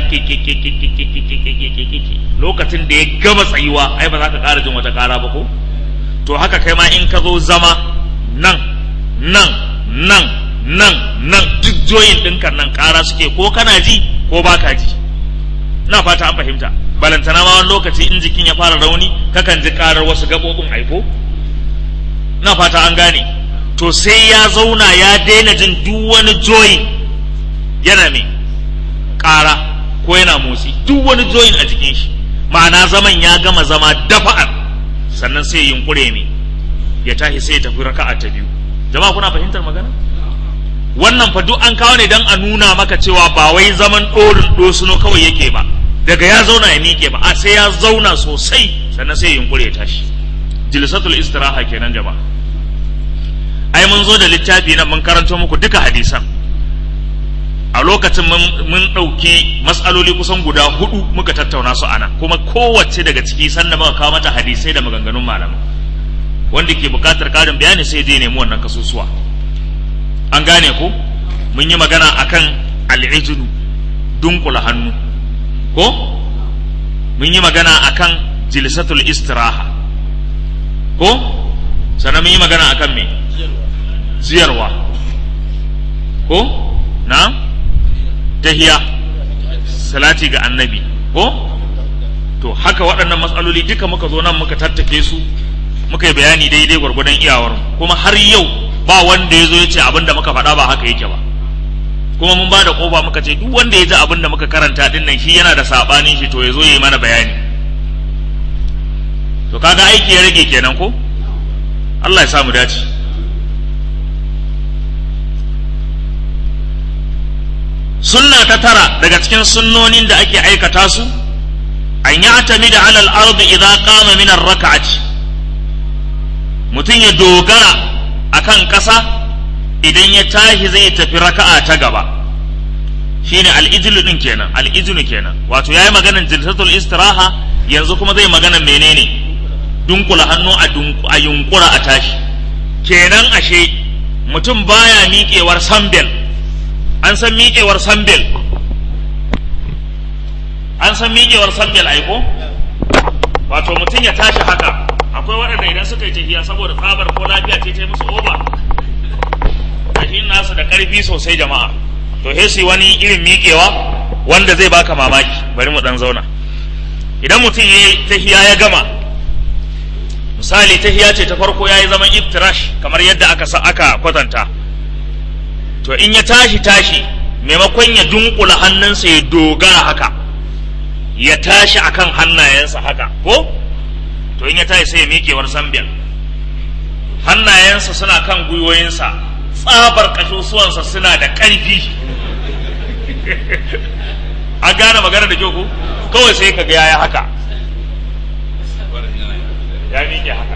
S1: lokacin da ya gama tsayuwa ai ba za ka ƙara jin wata ƙara ba ko to haka kai ma in ka zo zama nan nan nan nan nan duk joyin ɗinka nan ƙara suke ko kana ji ko ba ka ji ina fata an fahimta balantana ma wani lokaci in jikin ya fara rauni kakan ji ƙarar wasu gaɓoɓin aiko ina fata an gane to sai ya zauna ya daina jin duk wani joyin yana mai ƙara ko yana motsi duk wani joyin a jikin shi ma'ana zaman ya gama zama dafa'ar sannan sai yunkure ne ya tashi sai ya tafi raka'a ta biyu jama'a kuna fahimtar magana wannan fa duk an kawo ne dan a nuna maka cewa ba wai zaman ɗorin dosuno kawai yake ba daga ya zauna ya miƙe ba a sai ya zauna sosai sannan sai ya yunkure ya tashi jilsatul istiraha kenan jama'a ai mun zo da littafi nan mun karanto muku duka hadisan a lokacin mun ɗauki matsaloli kusan guda hudu muka tattauna su ana kuma kowace daga ciki sannan muka kawo mata hadisai da maganganun malamai wanda ke buƙatar ƙarin bayani sai je nemi wannan kasusuwa an gane ko mun yi magana akan al'ijinu dunkula hannu ko mun yi magana akan jilsatul istiraha ko sannan mun yi magana akan me ziyarwa ko na tahiya salati ga annabi ko to haka waɗannan matsaloli duka muka zo nan muka tattake su muka yi bayani daidai gwargwadon iyawar kuma har yau ba wanda ya zo ya ce abin da muka faɗa ba haka yake ba kuma mun ba da ƙofa muka ce duk wanda ya ji abin da muka karanta din nan shi yana da saɓanin shi to ya zo ya yi mana bayani to kaga aiki ya rage kenan ko Allah ya samu dace sunna ta tara daga cikin sunnonin da ake aikata su an yi atami da alal ardi idza qama min ar-rak'ati mutum ya dogara akan ƙasa idan ya tashi zai tafi raka'a ta gaba shine al-ijlu din kenan al-ijlu kenan wato yayi maganar jilsatul istiraha yanzu kuma zai magana menene dunkula hannu a yunkura a tashi kenan ashe mutum baya miƙewar sambel an san miƙewar sambel an san miƙewar sambel aiko wato mutum ya tashi haka akwai waɗanda idan suka yi tafiya saboda tsabar ko lafiya ce ta musu oba tafiyin nasu da ƙarfi sosai jama'a to he su wani irin miƙewa wanda zai baka mamaki bari mu ɗan zauna idan mutum ya yi tahiya ya gama misali tahiya ce ta farko ya yi zaman iftirash kamar yadda aka sa aka kwatanta to in ya tashi tashi maimakon ya dunkula hannunsa ya dogara haka ya tashi akan hannayensa haka ko to in ya tashi sai ya miƙewar sambiyar hannayensa suna kan gwiwoyinsa tsabar ƙasusuwansa suna da ƙarfi an gane magana da kyau ko kawai sai ka ga yaya haka ya miƙe haka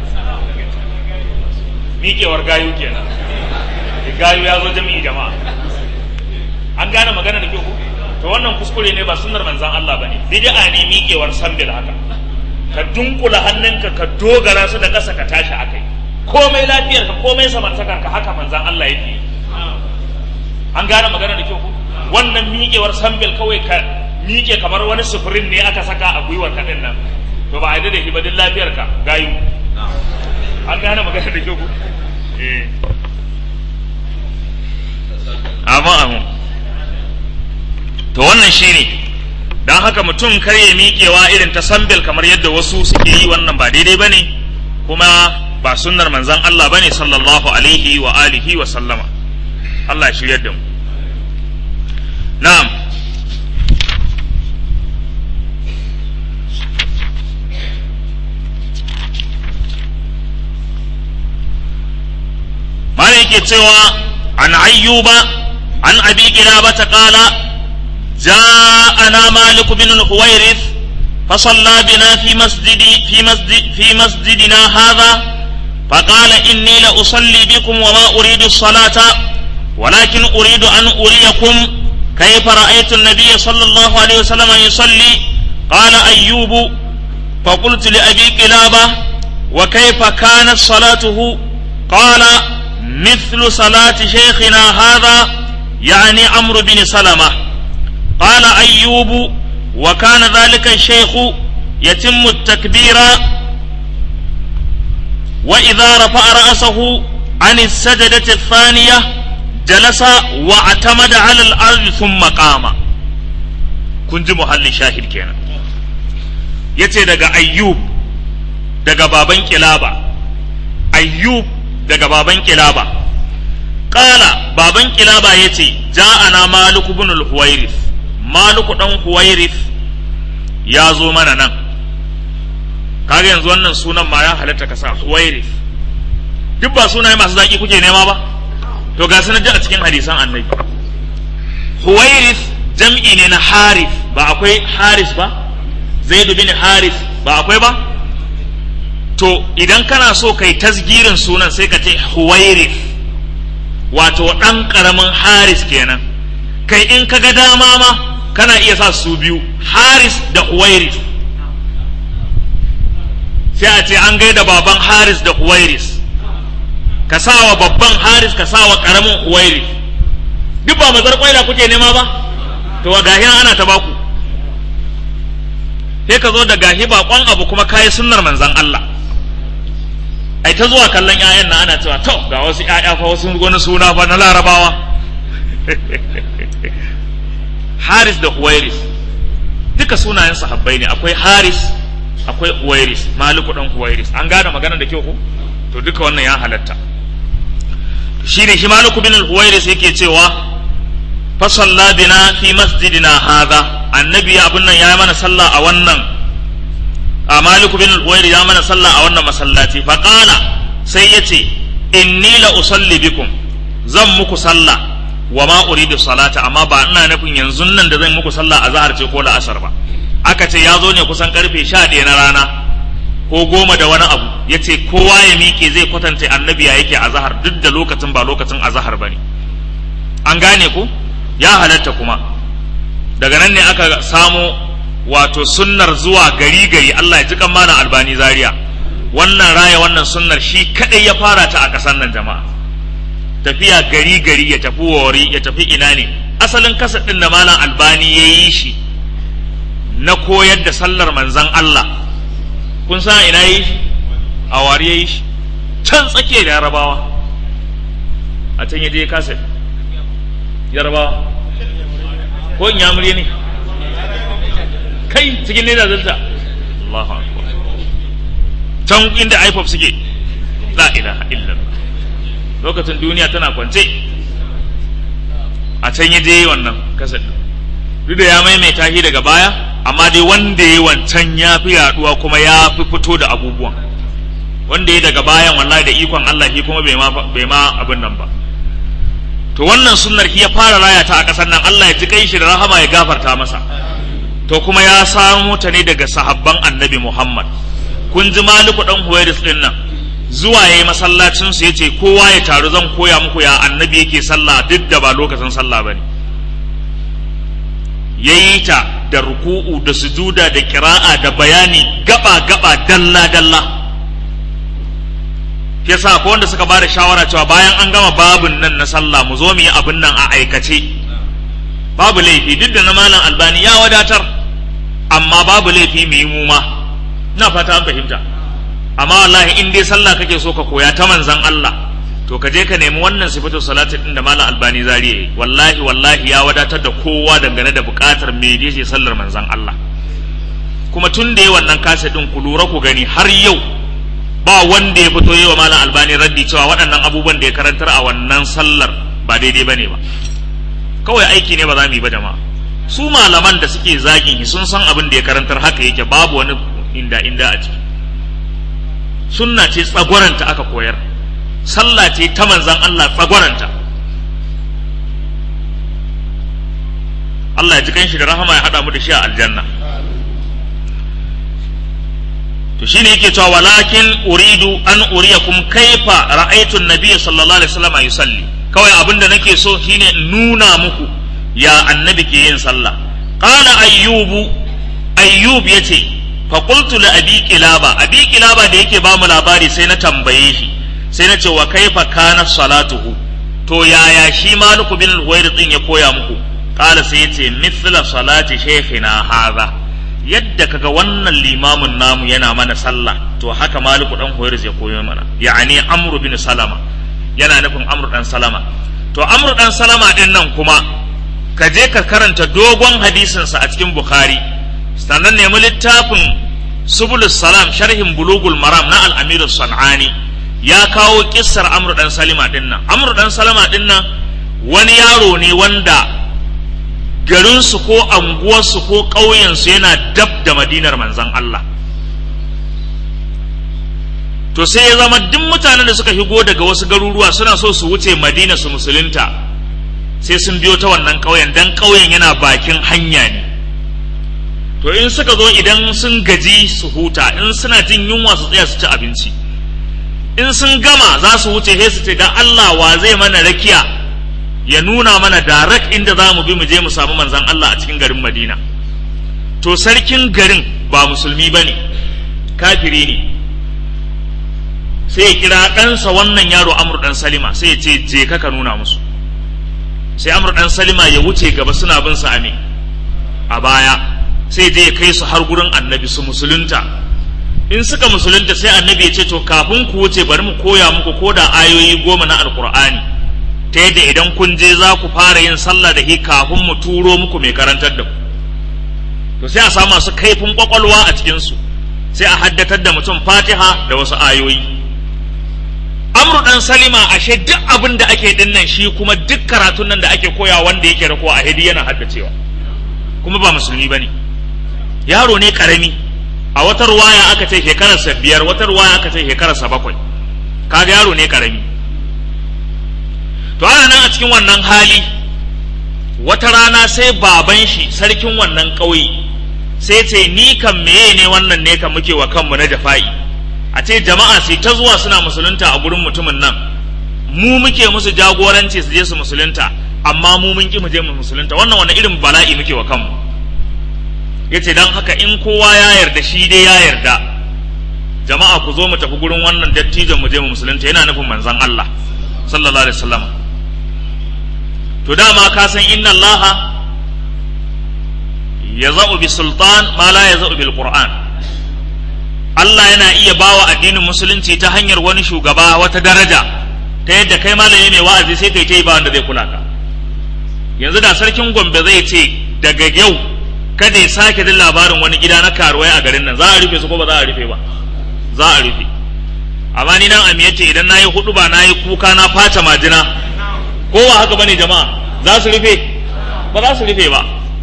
S1: miƙewar gayu kenan gayu ya zo jami'i jama'a an gane magana da kyau ko to wannan kuskure ne ba sunnar manzan Allah bane bid'a ne miƙewar sambil haka ka dunkula hannunka ka dogara su da ƙasa ka tashi akai komai lafiyar ka komai samartakar ka haka manzan Allah yake an gane magana da kyau ko wannan miƙewar sambil kawai ka miƙe kamar wani sufurin ne aka saka a gwiwar ka nan to ba a da shi ba duk lafiyar ka gayu an gane magana da kyau ko eh amma amma to wannan shine dan haka mutum kar ya miƙewa irin ta sambil kamar yadda wasu suke yi wannan ba daidai bane kuma ba sunnar manzon Allah bane sallallahu alaihi wa alihi wa sallama Allah ya shiryar da mu na'am mana yake cewa an ayyuba an abi kilaba ta kala جاءنا مالك بن الحويرث فصلى بنا في مسجد في مسجد في مسجدنا هذا فقال إني لأصلي بكم وما أريد الصلاة ولكن أريد أن أريكم كيف رأيت النبي صلى الله عليه وسلم يصلي قال أيوب فقلت لأبي كلابة وكيف كانت صلاته قال مثل صلاة شيخنا هذا يعني عمرو بن سلمة قال أيوب وكان ذلك الشيخ يتم التكبير وإذا رفع رأسه عن السجدة الثانية جلس واعتمد على الأرض ثم قام كنت محل شاهد كينا yace daga ayyub daga baban kilaba ayyub daga baban kilaba qala baban kilaba yace ja'ana malik ibn al-huwairith malik dan huwairith ya zo mana nan kaga yanzu wannan sunan ma ya halatta ka sa huwairith duk ba sunaye masu zaki kuke nema ba to ga sanar a cikin hadisan annabi huwairith jam'i ne na harith ba akwai haris ba zaidu bin harith ba akwai ba to idan kana so kai tasgirin sunan sai ka ce huwairith wato ɗan ƙaramin haris kenan kai in ka ga dama ma kana iya sa su biyu haris da huwairith sai a ce an gaida baban haris da huwairis ka sa wa babban haris ka sa wa ƙaramin huwairis duk ba mazar kwaila kuke nema ba to wa gahi ana ta baku sai ka zo da gahi bakon abu kuma kayi sunnar manzan Allah ai ta zuwa kallon ƴaƴan nan ana cewa to ga wasu ƴaƴa fa wasu wani suna fa na larabawa haris da huwairis duka sunayen sahabbai ne akwai haris akwai huwairis maliku dan huwairis an gane magana da kyau ko to duka wannan ya halatta shi ne shi maliku bin huwairis yake cewa fa salla bina fi masjidina hadha annabi abin nan ya mana sallah a wannan a maliku bin huwairis ya mana sallah a wannan masallaci fa qala sai yace inni la usalli bikum zan muku sallah wa ma uridu salata amma ba ina nufin yanzu nan da zan muku sallah a zahar ce ko la'asar ba aka ce ya zo ne kusan karfe sha ɗaya na rana ko goma da wani abu ya ce kowa ya miƙe zai kwatanta annabi ya yake a zahar duk da lokacin ba lokacin a zahar ba ne an gane ku ya halatta kuma daga nan ne aka samo wato sunnar zuwa gari gari Allah ya ji kan mana albani zaria wannan raya wannan sunnar shi kadai ya fara ta a ƙasar nan jama'a tafiya gari gari ya tafi wari ya tafi ina ne asalin kasa ɗin da malam albani ya yi shi na koyar da sallar manzan Allah kun san ina yi shi a wari ya yi shi can tsakiyar da yarabawa a can ya je kasa yarabawa ko in yamuri ne kai cikin ne da zalta Allahu akbar can inda IPOP suke la ilaha illallah lokacin duniya tana kwance a can ya je wannan kasar duk da ya maimaita shi daga baya amma dai wanda ya wancan ya fi yaduwa kuma ya fi fito da abubuwan wanda ya daga bayan wallahi da ikon Allah shi kuma bai ma abin nan ba to wannan sunnar shi ya fara raya ta a ƙasar nan Allah ya ji kai shi da rahama ya gafarta masa to kuma ya samo ta ne daga sahabban annabi Muhammad kun ji maliku dan Huwairis din nan zuwa yayi masallacin su yace kowa ya taru zan koya muku ya annabi yake sallah duk da ba lokacin sallah bane yayi ta da ruku'u da sujuda da kira'a da bayani gaba gaba dalla dalla yasa ko wanda suka bada shawara cewa bayan an gama babun nan na sallah mu zo mu yi abin nan a aikace babu laifi duk da na malam albani ya wadatar amma babu laifi mu yi mu ma ina fata an fahimta amma wallahi in dai sallah kake so ka koya ta manzan Allah to ka je ka nemi wannan sifatu salati din da malam albani zariya wallahi wallahi ya wadatar da kowa dangane da bukatar me ce sallar manzan Allah kuma tun da yi wannan kasa din ku lura ku gani har yau ba wanda ya fito yi wa malam albani raddi cewa waɗannan abubuwan da ya karantar a wannan sallar ba daidai ba ne ba kawai aiki ne ba za mu yi ba jama'a su malaman da suke zagin shi sun san abin da ya karantar haka yake babu wani inda inda a ciki sunna ce tsagwaranta aka koyar sallah ce ta manzan Allah tsagwaranta Allah ya ji kanshi da rahama ya haɗa mu da shi a aljanna to shine yake cewa walakin uridu an uriyakum kaifa ra'aytu an-nabiy sallallahu alaihi wasallam yusalli kawai abinda nake so shine in nuna muku ya annabi ke yin sallah qala ayyubu ayyub yace fa qultu li abi kilaba abi kilaba da yake ba mu labari sai na tambaye shi sai na ce wa kaifa kana salatuhu to yaya shi maliku bin al din ya koya muku qala sai yace mithla salati shaykhina hadha yadda kaga wannan limamin namu yana mana sallah to haka maliku dan huwairis ya koyo mana ya'ani amru bin salama yana nufin amru dan salama to amru dan salama din nan kuma ka je ka karanta dogon hadisin sa a cikin bukhari sannan nemi littafin subulus salam sharhin bulugul maram na al-amir sanani ya kawo kissar amru dan salima din nan amru dan salama din nan wani yaro ne wanda garinsu ko anguwarsu ko ƙauyensu yana dab da madinar manzan Allah to sai ya zama duk mutanen da suka higo daga wasu garuruwa suna so su wuce madina su musulunta sai sun biyo ta wannan ƙauyen dan ƙauyen yana bakin hanya ne to in suka zo idan sun gaji su huta in suna jin yunwa su tsaya su ci abinci in sun gama za su wuce sai su ce dan Allah wa zai mana rakiya ya nuna mana direct inda za mu bi mu je mu samu manzan Allah a cikin garin Madina to sarkin garin ba musulmi ba ne kafiri ne sai ya kira ɗansa wannan yaro Amr ɗan Salima sai ya ce je ka ka nuna musu sai Amr ɗan Salima ya wuce gaba suna bin sa ame a baya sai je ya kai su har gurin annabi su musulunta in suka musulunta sai annabi ya ce to kafin ku wuce bari mu koya muku ko da ayoyi goma na alkur'ani ta yadda idan kun je za ku fara yin sallah da hi kafin mu turo muku mai karantar da ku to sai a samu masu kaifin kwakwalwa a cikinsu sai a haddatar da mutum fatiha da wasu ayoyi amru dan salima ashe duk abin da ake dinnan shi kuma duk karatun nan da ake koya wanda yake rako a hidi yana haddacewa kuma ba musulmi bane yaro ne karami a wata ruwaya aka ce shekararsa biyar wata ruwaya aka ce shekararsa bakwai kaga yaro ne karami to ana nan a cikin wannan hali wata rana sai baban shi sarkin wannan ƙauye sai ce ni kan meye ne wannan ne kan muke wa kanmu na jafa'i a ce jama'a sai ta zuwa suna musulunta a gurin mutumin nan mu muke musu jagoranci su je su musulunta amma mu mun ki mu je mu musulunta wannan wani irin bala'i muke wa kanmu yace dan haka in kowa ya yarda shi dai ya yarda jama'a ku zo mu tafi gurin wannan dattijon mu je mu musulunta yana nufin manzon Allah sallallahu alaihi wasallam to dama ka san inna Allah yaza'u bi sultan ma la yaza'u bil qur'an Allah yana iya bawa addinin musulunci ta hanyar wani shugaba wata daraja ta yadda kai malami mai wa'azi sai kai ta yi ba wanda zai kula ka yanzu da sarkin Gombe zai ce daga yau kada ya sake jin labarin wani gida na karuwai a garin nan za a rufe su ko ba za a rufe ba za a rufe amma ni nan amiyace idan na yi hudu ba na yi kuka na fata majina ko ba haka bane jama'a za su rufe ba za su rufe ba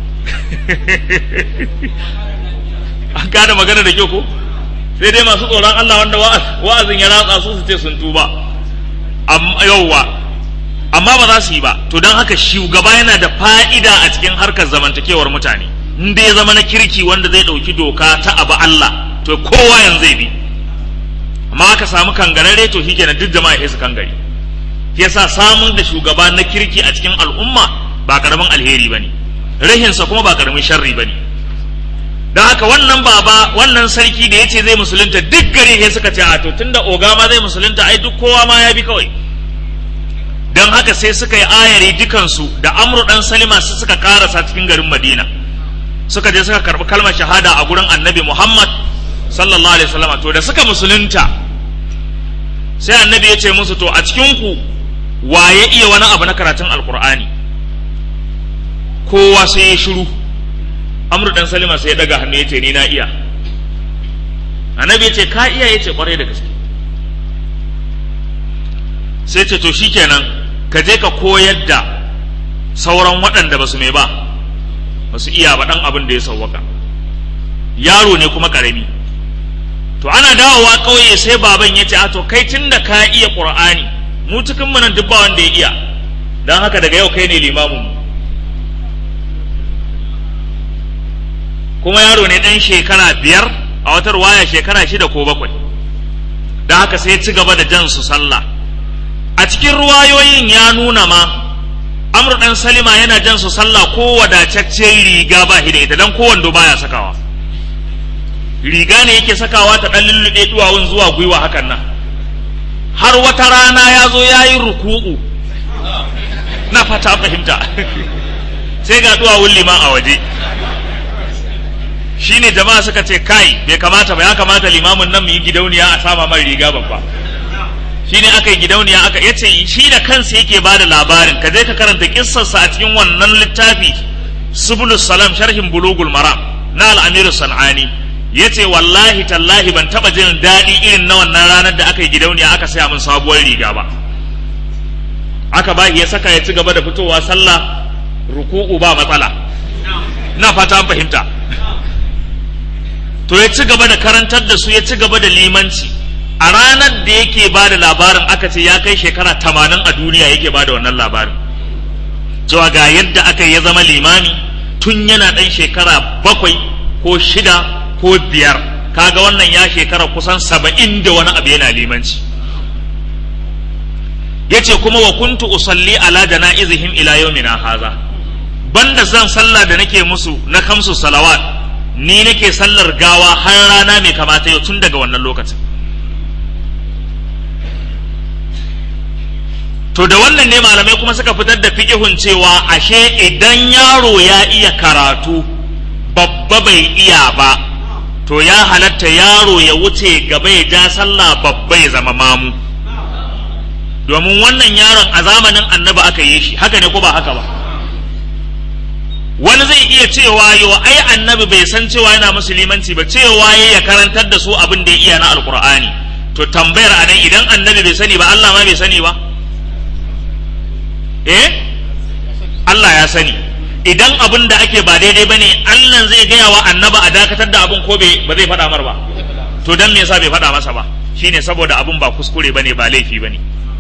S1: an gane magana da kyau ko sai dai masu tsoron Allah wanda wa'azin ya ratsa su su ce sun tuba yauwa amma ba za su yi ba to don haka shugaba yana da fa'ida a cikin harkar zamantakewar mutane in dai ya zama na kirki wanda zai ɗauki doka ta abu Allah to kowa yanzu zai bi amma aka samu kangarare to shikenan duk jama'a sai su kangare yasa samun da shugaba na kirki a cikin al'umma ba karamin alheri bane rahinsa kuma ba karamin sharri bane don haka wannan baba wannan sarki da yace zai musulunta duk gari sai suka ce a to tunda oga ma zai musulunta ai duk kowa ma ya bi kawai don haka sai suka yi ayari dukansu da amru dan salima su suka karasa cikin garin madina suka je suka karbi kalmar shahada a gurin annabi muhammad sallallahu alaihi wasallam to da suka musulunta sai annabi ya ce musu to a cikin ku waye iya wani abu na karatun alkur'ani kowa sai ya shiru amru dan salima sai ya daga hannu ya ce ni na iya annabi ya ce ka iya ya ce kwarai da gaske sai ce to shikenan ka je ka koyar da sauran waɗanda ba su mai ba ba su iya ba ɗan abin da ya sauwaka yaro ne kuma ƙarami to ana dawowa ƙauye sai baban ya ce a to kai tun da ka iya ƙur'ani mu cikin mu nan duk ba wanda ya iya don haka daga yau kai ne limamin mu kuma yaro ne ɗan shekara biyar a wata ruwaya shekara shida ko bakwai don haka sai ci gaba da jan su sallah a cikin ruwayoyin ya nuna ma amur ɗan salima yana jan su sallah ko wadataccen riga ba shi da ita don kowando baya sakawa riga ne yake sakawa ta ɗan lulluɗe duwawun zuwa gwiwa hakan nan har wata rana ya zo ya yi ruku'u na fata fahimta sai ga duwawun liman a waje shine jama'a suka ce kai bai kamata ba ya kamata limamin nan mu yi gidauniya a sama mai riga babba shine aka yi gidauniya aka yace shi da kansa yake ba da labarin ka je ka karanta kissarsa a cikin wannan littafi subulus salam sharhin bulugul maram na al-amiru sanani yace wallahi tallahi ban taba jin daɗi irin na wannan ranar da aka yi gidauniya aka saya min sabuwar riga ba aka ba ya saka ya ci gaba da fitowa sallah ruku'u ba matsala na fata an fahimta to ya ci gaba da karantar da su ya ci gaba da limanci a ranar da yake ba da labarin aka ce ya kai shekara tamanin a duniya yake ba da wannan labarin cewa ga yadda aka ya zama limami tun yana ɗan shekara bakwai ko shida ko biyar kaga wannan ya shekara kusan saba'in da wani abu yana limanci ya ce kuma wa kuntu usalli ala jana'izihim ila yawmina haza banda zan sallah da nake musu na kamsu salawat ni nake sallar gawa har rana mai kamata yau tun daga wannan lokacin to da wannan ne malamai kuma suka fitar da fiƙihun cewa ashe idan yaro ya iya karatu babba bai iya ba to ya halatta yaro ya wuce gaba ya ja sallah babba ya zama mamu domin wannan yaron a zamanin annabi aka yi shi haka ne ko ba haka ba wani zai iya cewa yo ai annabi bai san cewa yana musulmanci ba cewa ya karantar da su abin da ya iya na alkur'ani to tambayar anan idan annabi bai sani ba Allah ma bai sani ba eh Allah ya sani idan abin da ake ba daidai bane Allah zai gaya wa annaba a dakatar da abin ko ba zai faɗa mar ba to dan me yasa bai faɗa masa ba shine saboda abin ba kuskure bane ba laifi bane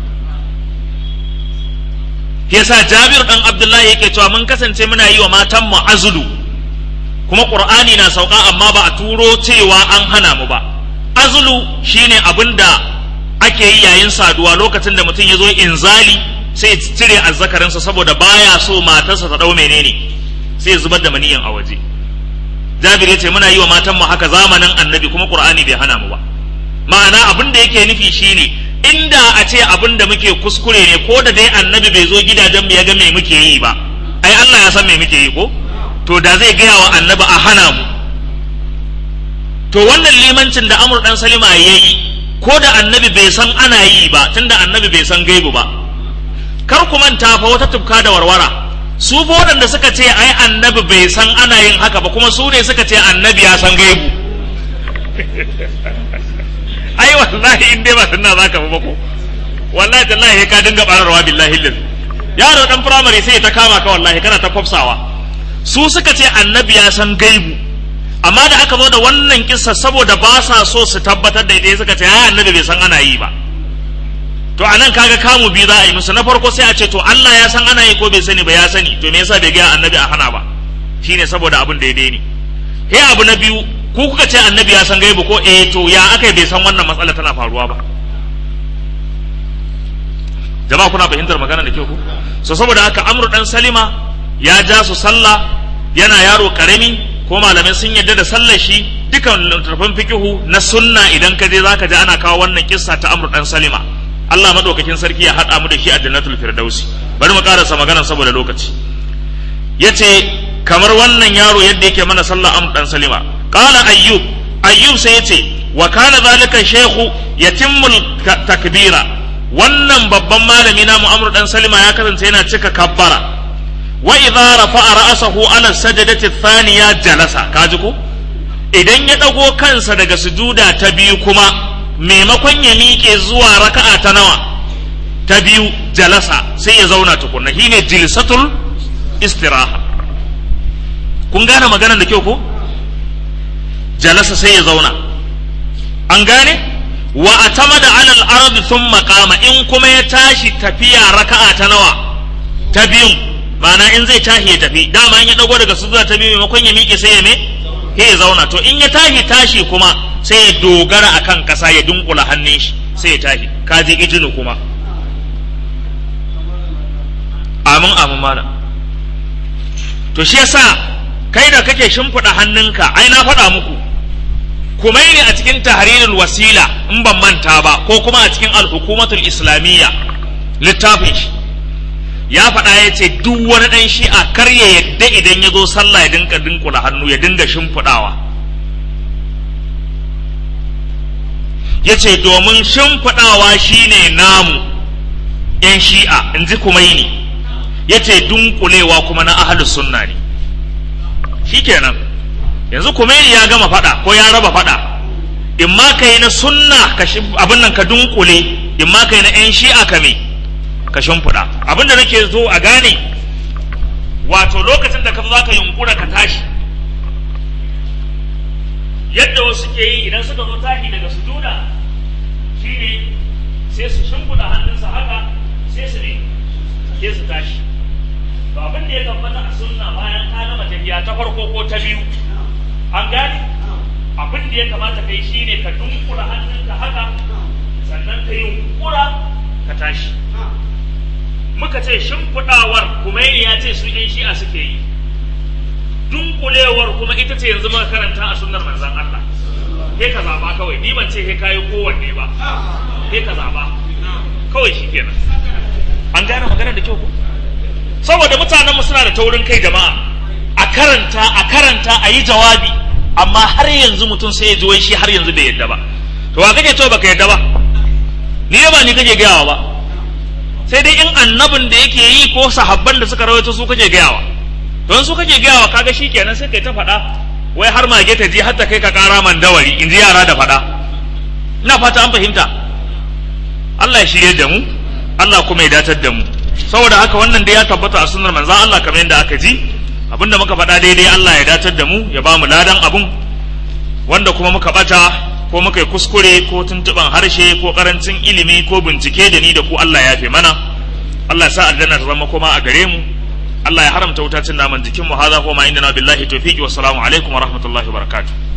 S1: yasa Jabir dan Abdullahi yake cewa mun kasance muna yi wa matan mu azulu kuma Qur'ani na sauka amma ba a turo cewa an hana mu ba azulu shine abin da ake yi yayin saduwa lokacin da mutum ya zo inzali sai ya cire azzakarinsa saboda baya so matarsa ta dau menene sai ya zubar da maniyin a waje Jabir ya ce muna yi wa matan mu haka zamanin annabi kuma Qur'ani bai hana mu ba ma'ana abin da yake nufi shine inda a ce abin da muke kuskure ne ko da dai annabi bai zo gidajen mu ya ga me muke yi ba ai Allah ya san me muke yi ko to da zai gaya wa annabi a hana mu to wannan limancin da Amr dan Salima yayi ko da annabi bai san ana yi ba tunda annabi bai san gaibu ba kar ku manta fa wata tufka da warwara su fa waɗanda suka ce ai annabi bai san ana yin haka ba kuma su ne suka ce annabi ya san gaibu ai wallahi in dai ba sunna zaka ba ko wallahi tallahi ka dinga bararwa billahi lillahi yaro dan firamare sai ta kama ka wallahi kana ta kwafsawa su suka ce annabi ya san gaibu amma da aka zo da wannan kissa saboda ba sa so su tabbatar da ita suka ce ai annabi bai san ana yi ba to anan kaga kamu biyu za a yi musu na farko sai a ce to Allah ya san ana yi ko bai sani ba ya sani to me yasa bai ga annabi a hana ba shine saboda abin da ya daini he abu na biyu ku kuka ce annabi ya san gaibu ko eh to ya aka bai san wannan matsala tana faruwa ba jama'a kuna fahimtar magana da kyau ku so saboda haka amru dan salima ya ja su sallah yana yaro karami ko malamai sun yadda da sallar shi dukan littattafan fikihu na sunna idan ka je zaka ji ana kawo wannan kissa ta amru dan salima Allah madaukakin sarki ya haɗa mu da shi a jannatul firdausi bari mu karasa magana saboda lokaci yace kamar wannan yaro yadda yake mana sallah amru dan salima qala ayyub ayyub sai yace wa kana zalika shaykhu yatimmul takbira wannan babban malami na Mu'amr dan Salima ya kasance yana cika kabbara wa idza rafa'a ra'sahu ala sajdati thaniya jalasa kaji ko idan ya dago kansa daga sujuda ta biyu kuma maimakon ya miƙe zuwa raka'a ta nawa ta biyu jalasa sai ya zauna tukunna shine jilsatul istiraha kun gane maganar da kyau ko jalasa sai ya zauna an gane wa atamada alal ardi thumma qama in kuma ya tashi tafiya raka'a ta nawa ta biyun ma'ana in zai tashi ya tafi dama in ya dago daga sujuda ta biyu maimakon ya miƙe sai ya me sai ya zauna to in ya tashi tashi kuma sai ya dogara akan kasa ya dunkula hannun shi sai ya tashi kaji ijinu kuma amin amin mana to shi yasa kai da kake shimfiɗa hannunka ai na faɗa muku kumaini a cikin tahrirul wasila in ban manta ba ko kuma a cikin al-hukumatul islamiyya littafin shi ya faɗa ya ce duk wani ɗan shi'a kar ya yadda idan ya zo sallah ya dinka dinkula hannu ya dinga shimfiɗawa ya ce domin shimfiɗawa shine namu ‘yan shi'a in ji kumaini ya ce dunkulewa kuma na ahalus sunna ne shikenan yanzu kumaini ya gama faɗa ko ya raba faɗa in ma ka yi na sunna abin nan ka dunkule in ma ka yi na ‘yan shi'a ka me ka shimfiɗa abin da nake zo a gane wato lokacin da ka zo za ka yunkura ka tashi yadda wasu ke yi idan suka zo tashi daga sujuda shine sai su shimfiɗa hannunsa haka sai su ne sai su tashi to abin da ya tabbata a sunna bayan ka gama tafiya ta farko ko ta biyu an gane abin da ya kamata kai shine ka dunkula hannunka haka sannan ka yunkura ka tashi muka ce shimfiɗawar kumaini ya ce su ɗan shi'a suke yi dunkulewar kuma ita ce yanzu muka karanta a sunnar manzan Allah he ka zaba kawai ni ban ce he kayi kowanne ba he ka zaba kawai shi kenan an gane magana da kyau ko saboda mutanenmu suna da taurin kai jama'a a karanta a karanta a yi jawabi amma har yanzu mutum sai ya ji wai shi har yanzu bai yadda ba to wa kake to baka yadda ba ni ba ni kake gayawa ba sai dai in annabin da yake yi ko sahabban da suka rawaito su kake gayawa don su kake gayawa kaga shi kenan sai kai ta faɗa wai har mage ta je har ta kai ka ƙara man dawari in ji yara da faɗa ina fata an fahimta Allah ya shirye da mu Allah kuma ya datar da mu saboda haka wannan dai ya tabbata a sunnar manzon Allah kamar yadda aka ji abinda muka faɗa daidai Allah ya datar da mu ya ba mu ladan abun wanda kuma muka bata ko muka yi kuskure ko tuntuban harshe ko karancin ilimi ko bincike da ni da ku Allah ya fi mana Allah ya sa aljanna ta zama kuma a gare mu Allah ya haramta wuta cin naman jikin mu hadha kuma inda na billahi tawfiqi wassalamu alaikum wa rahmatullahi wa barakatuh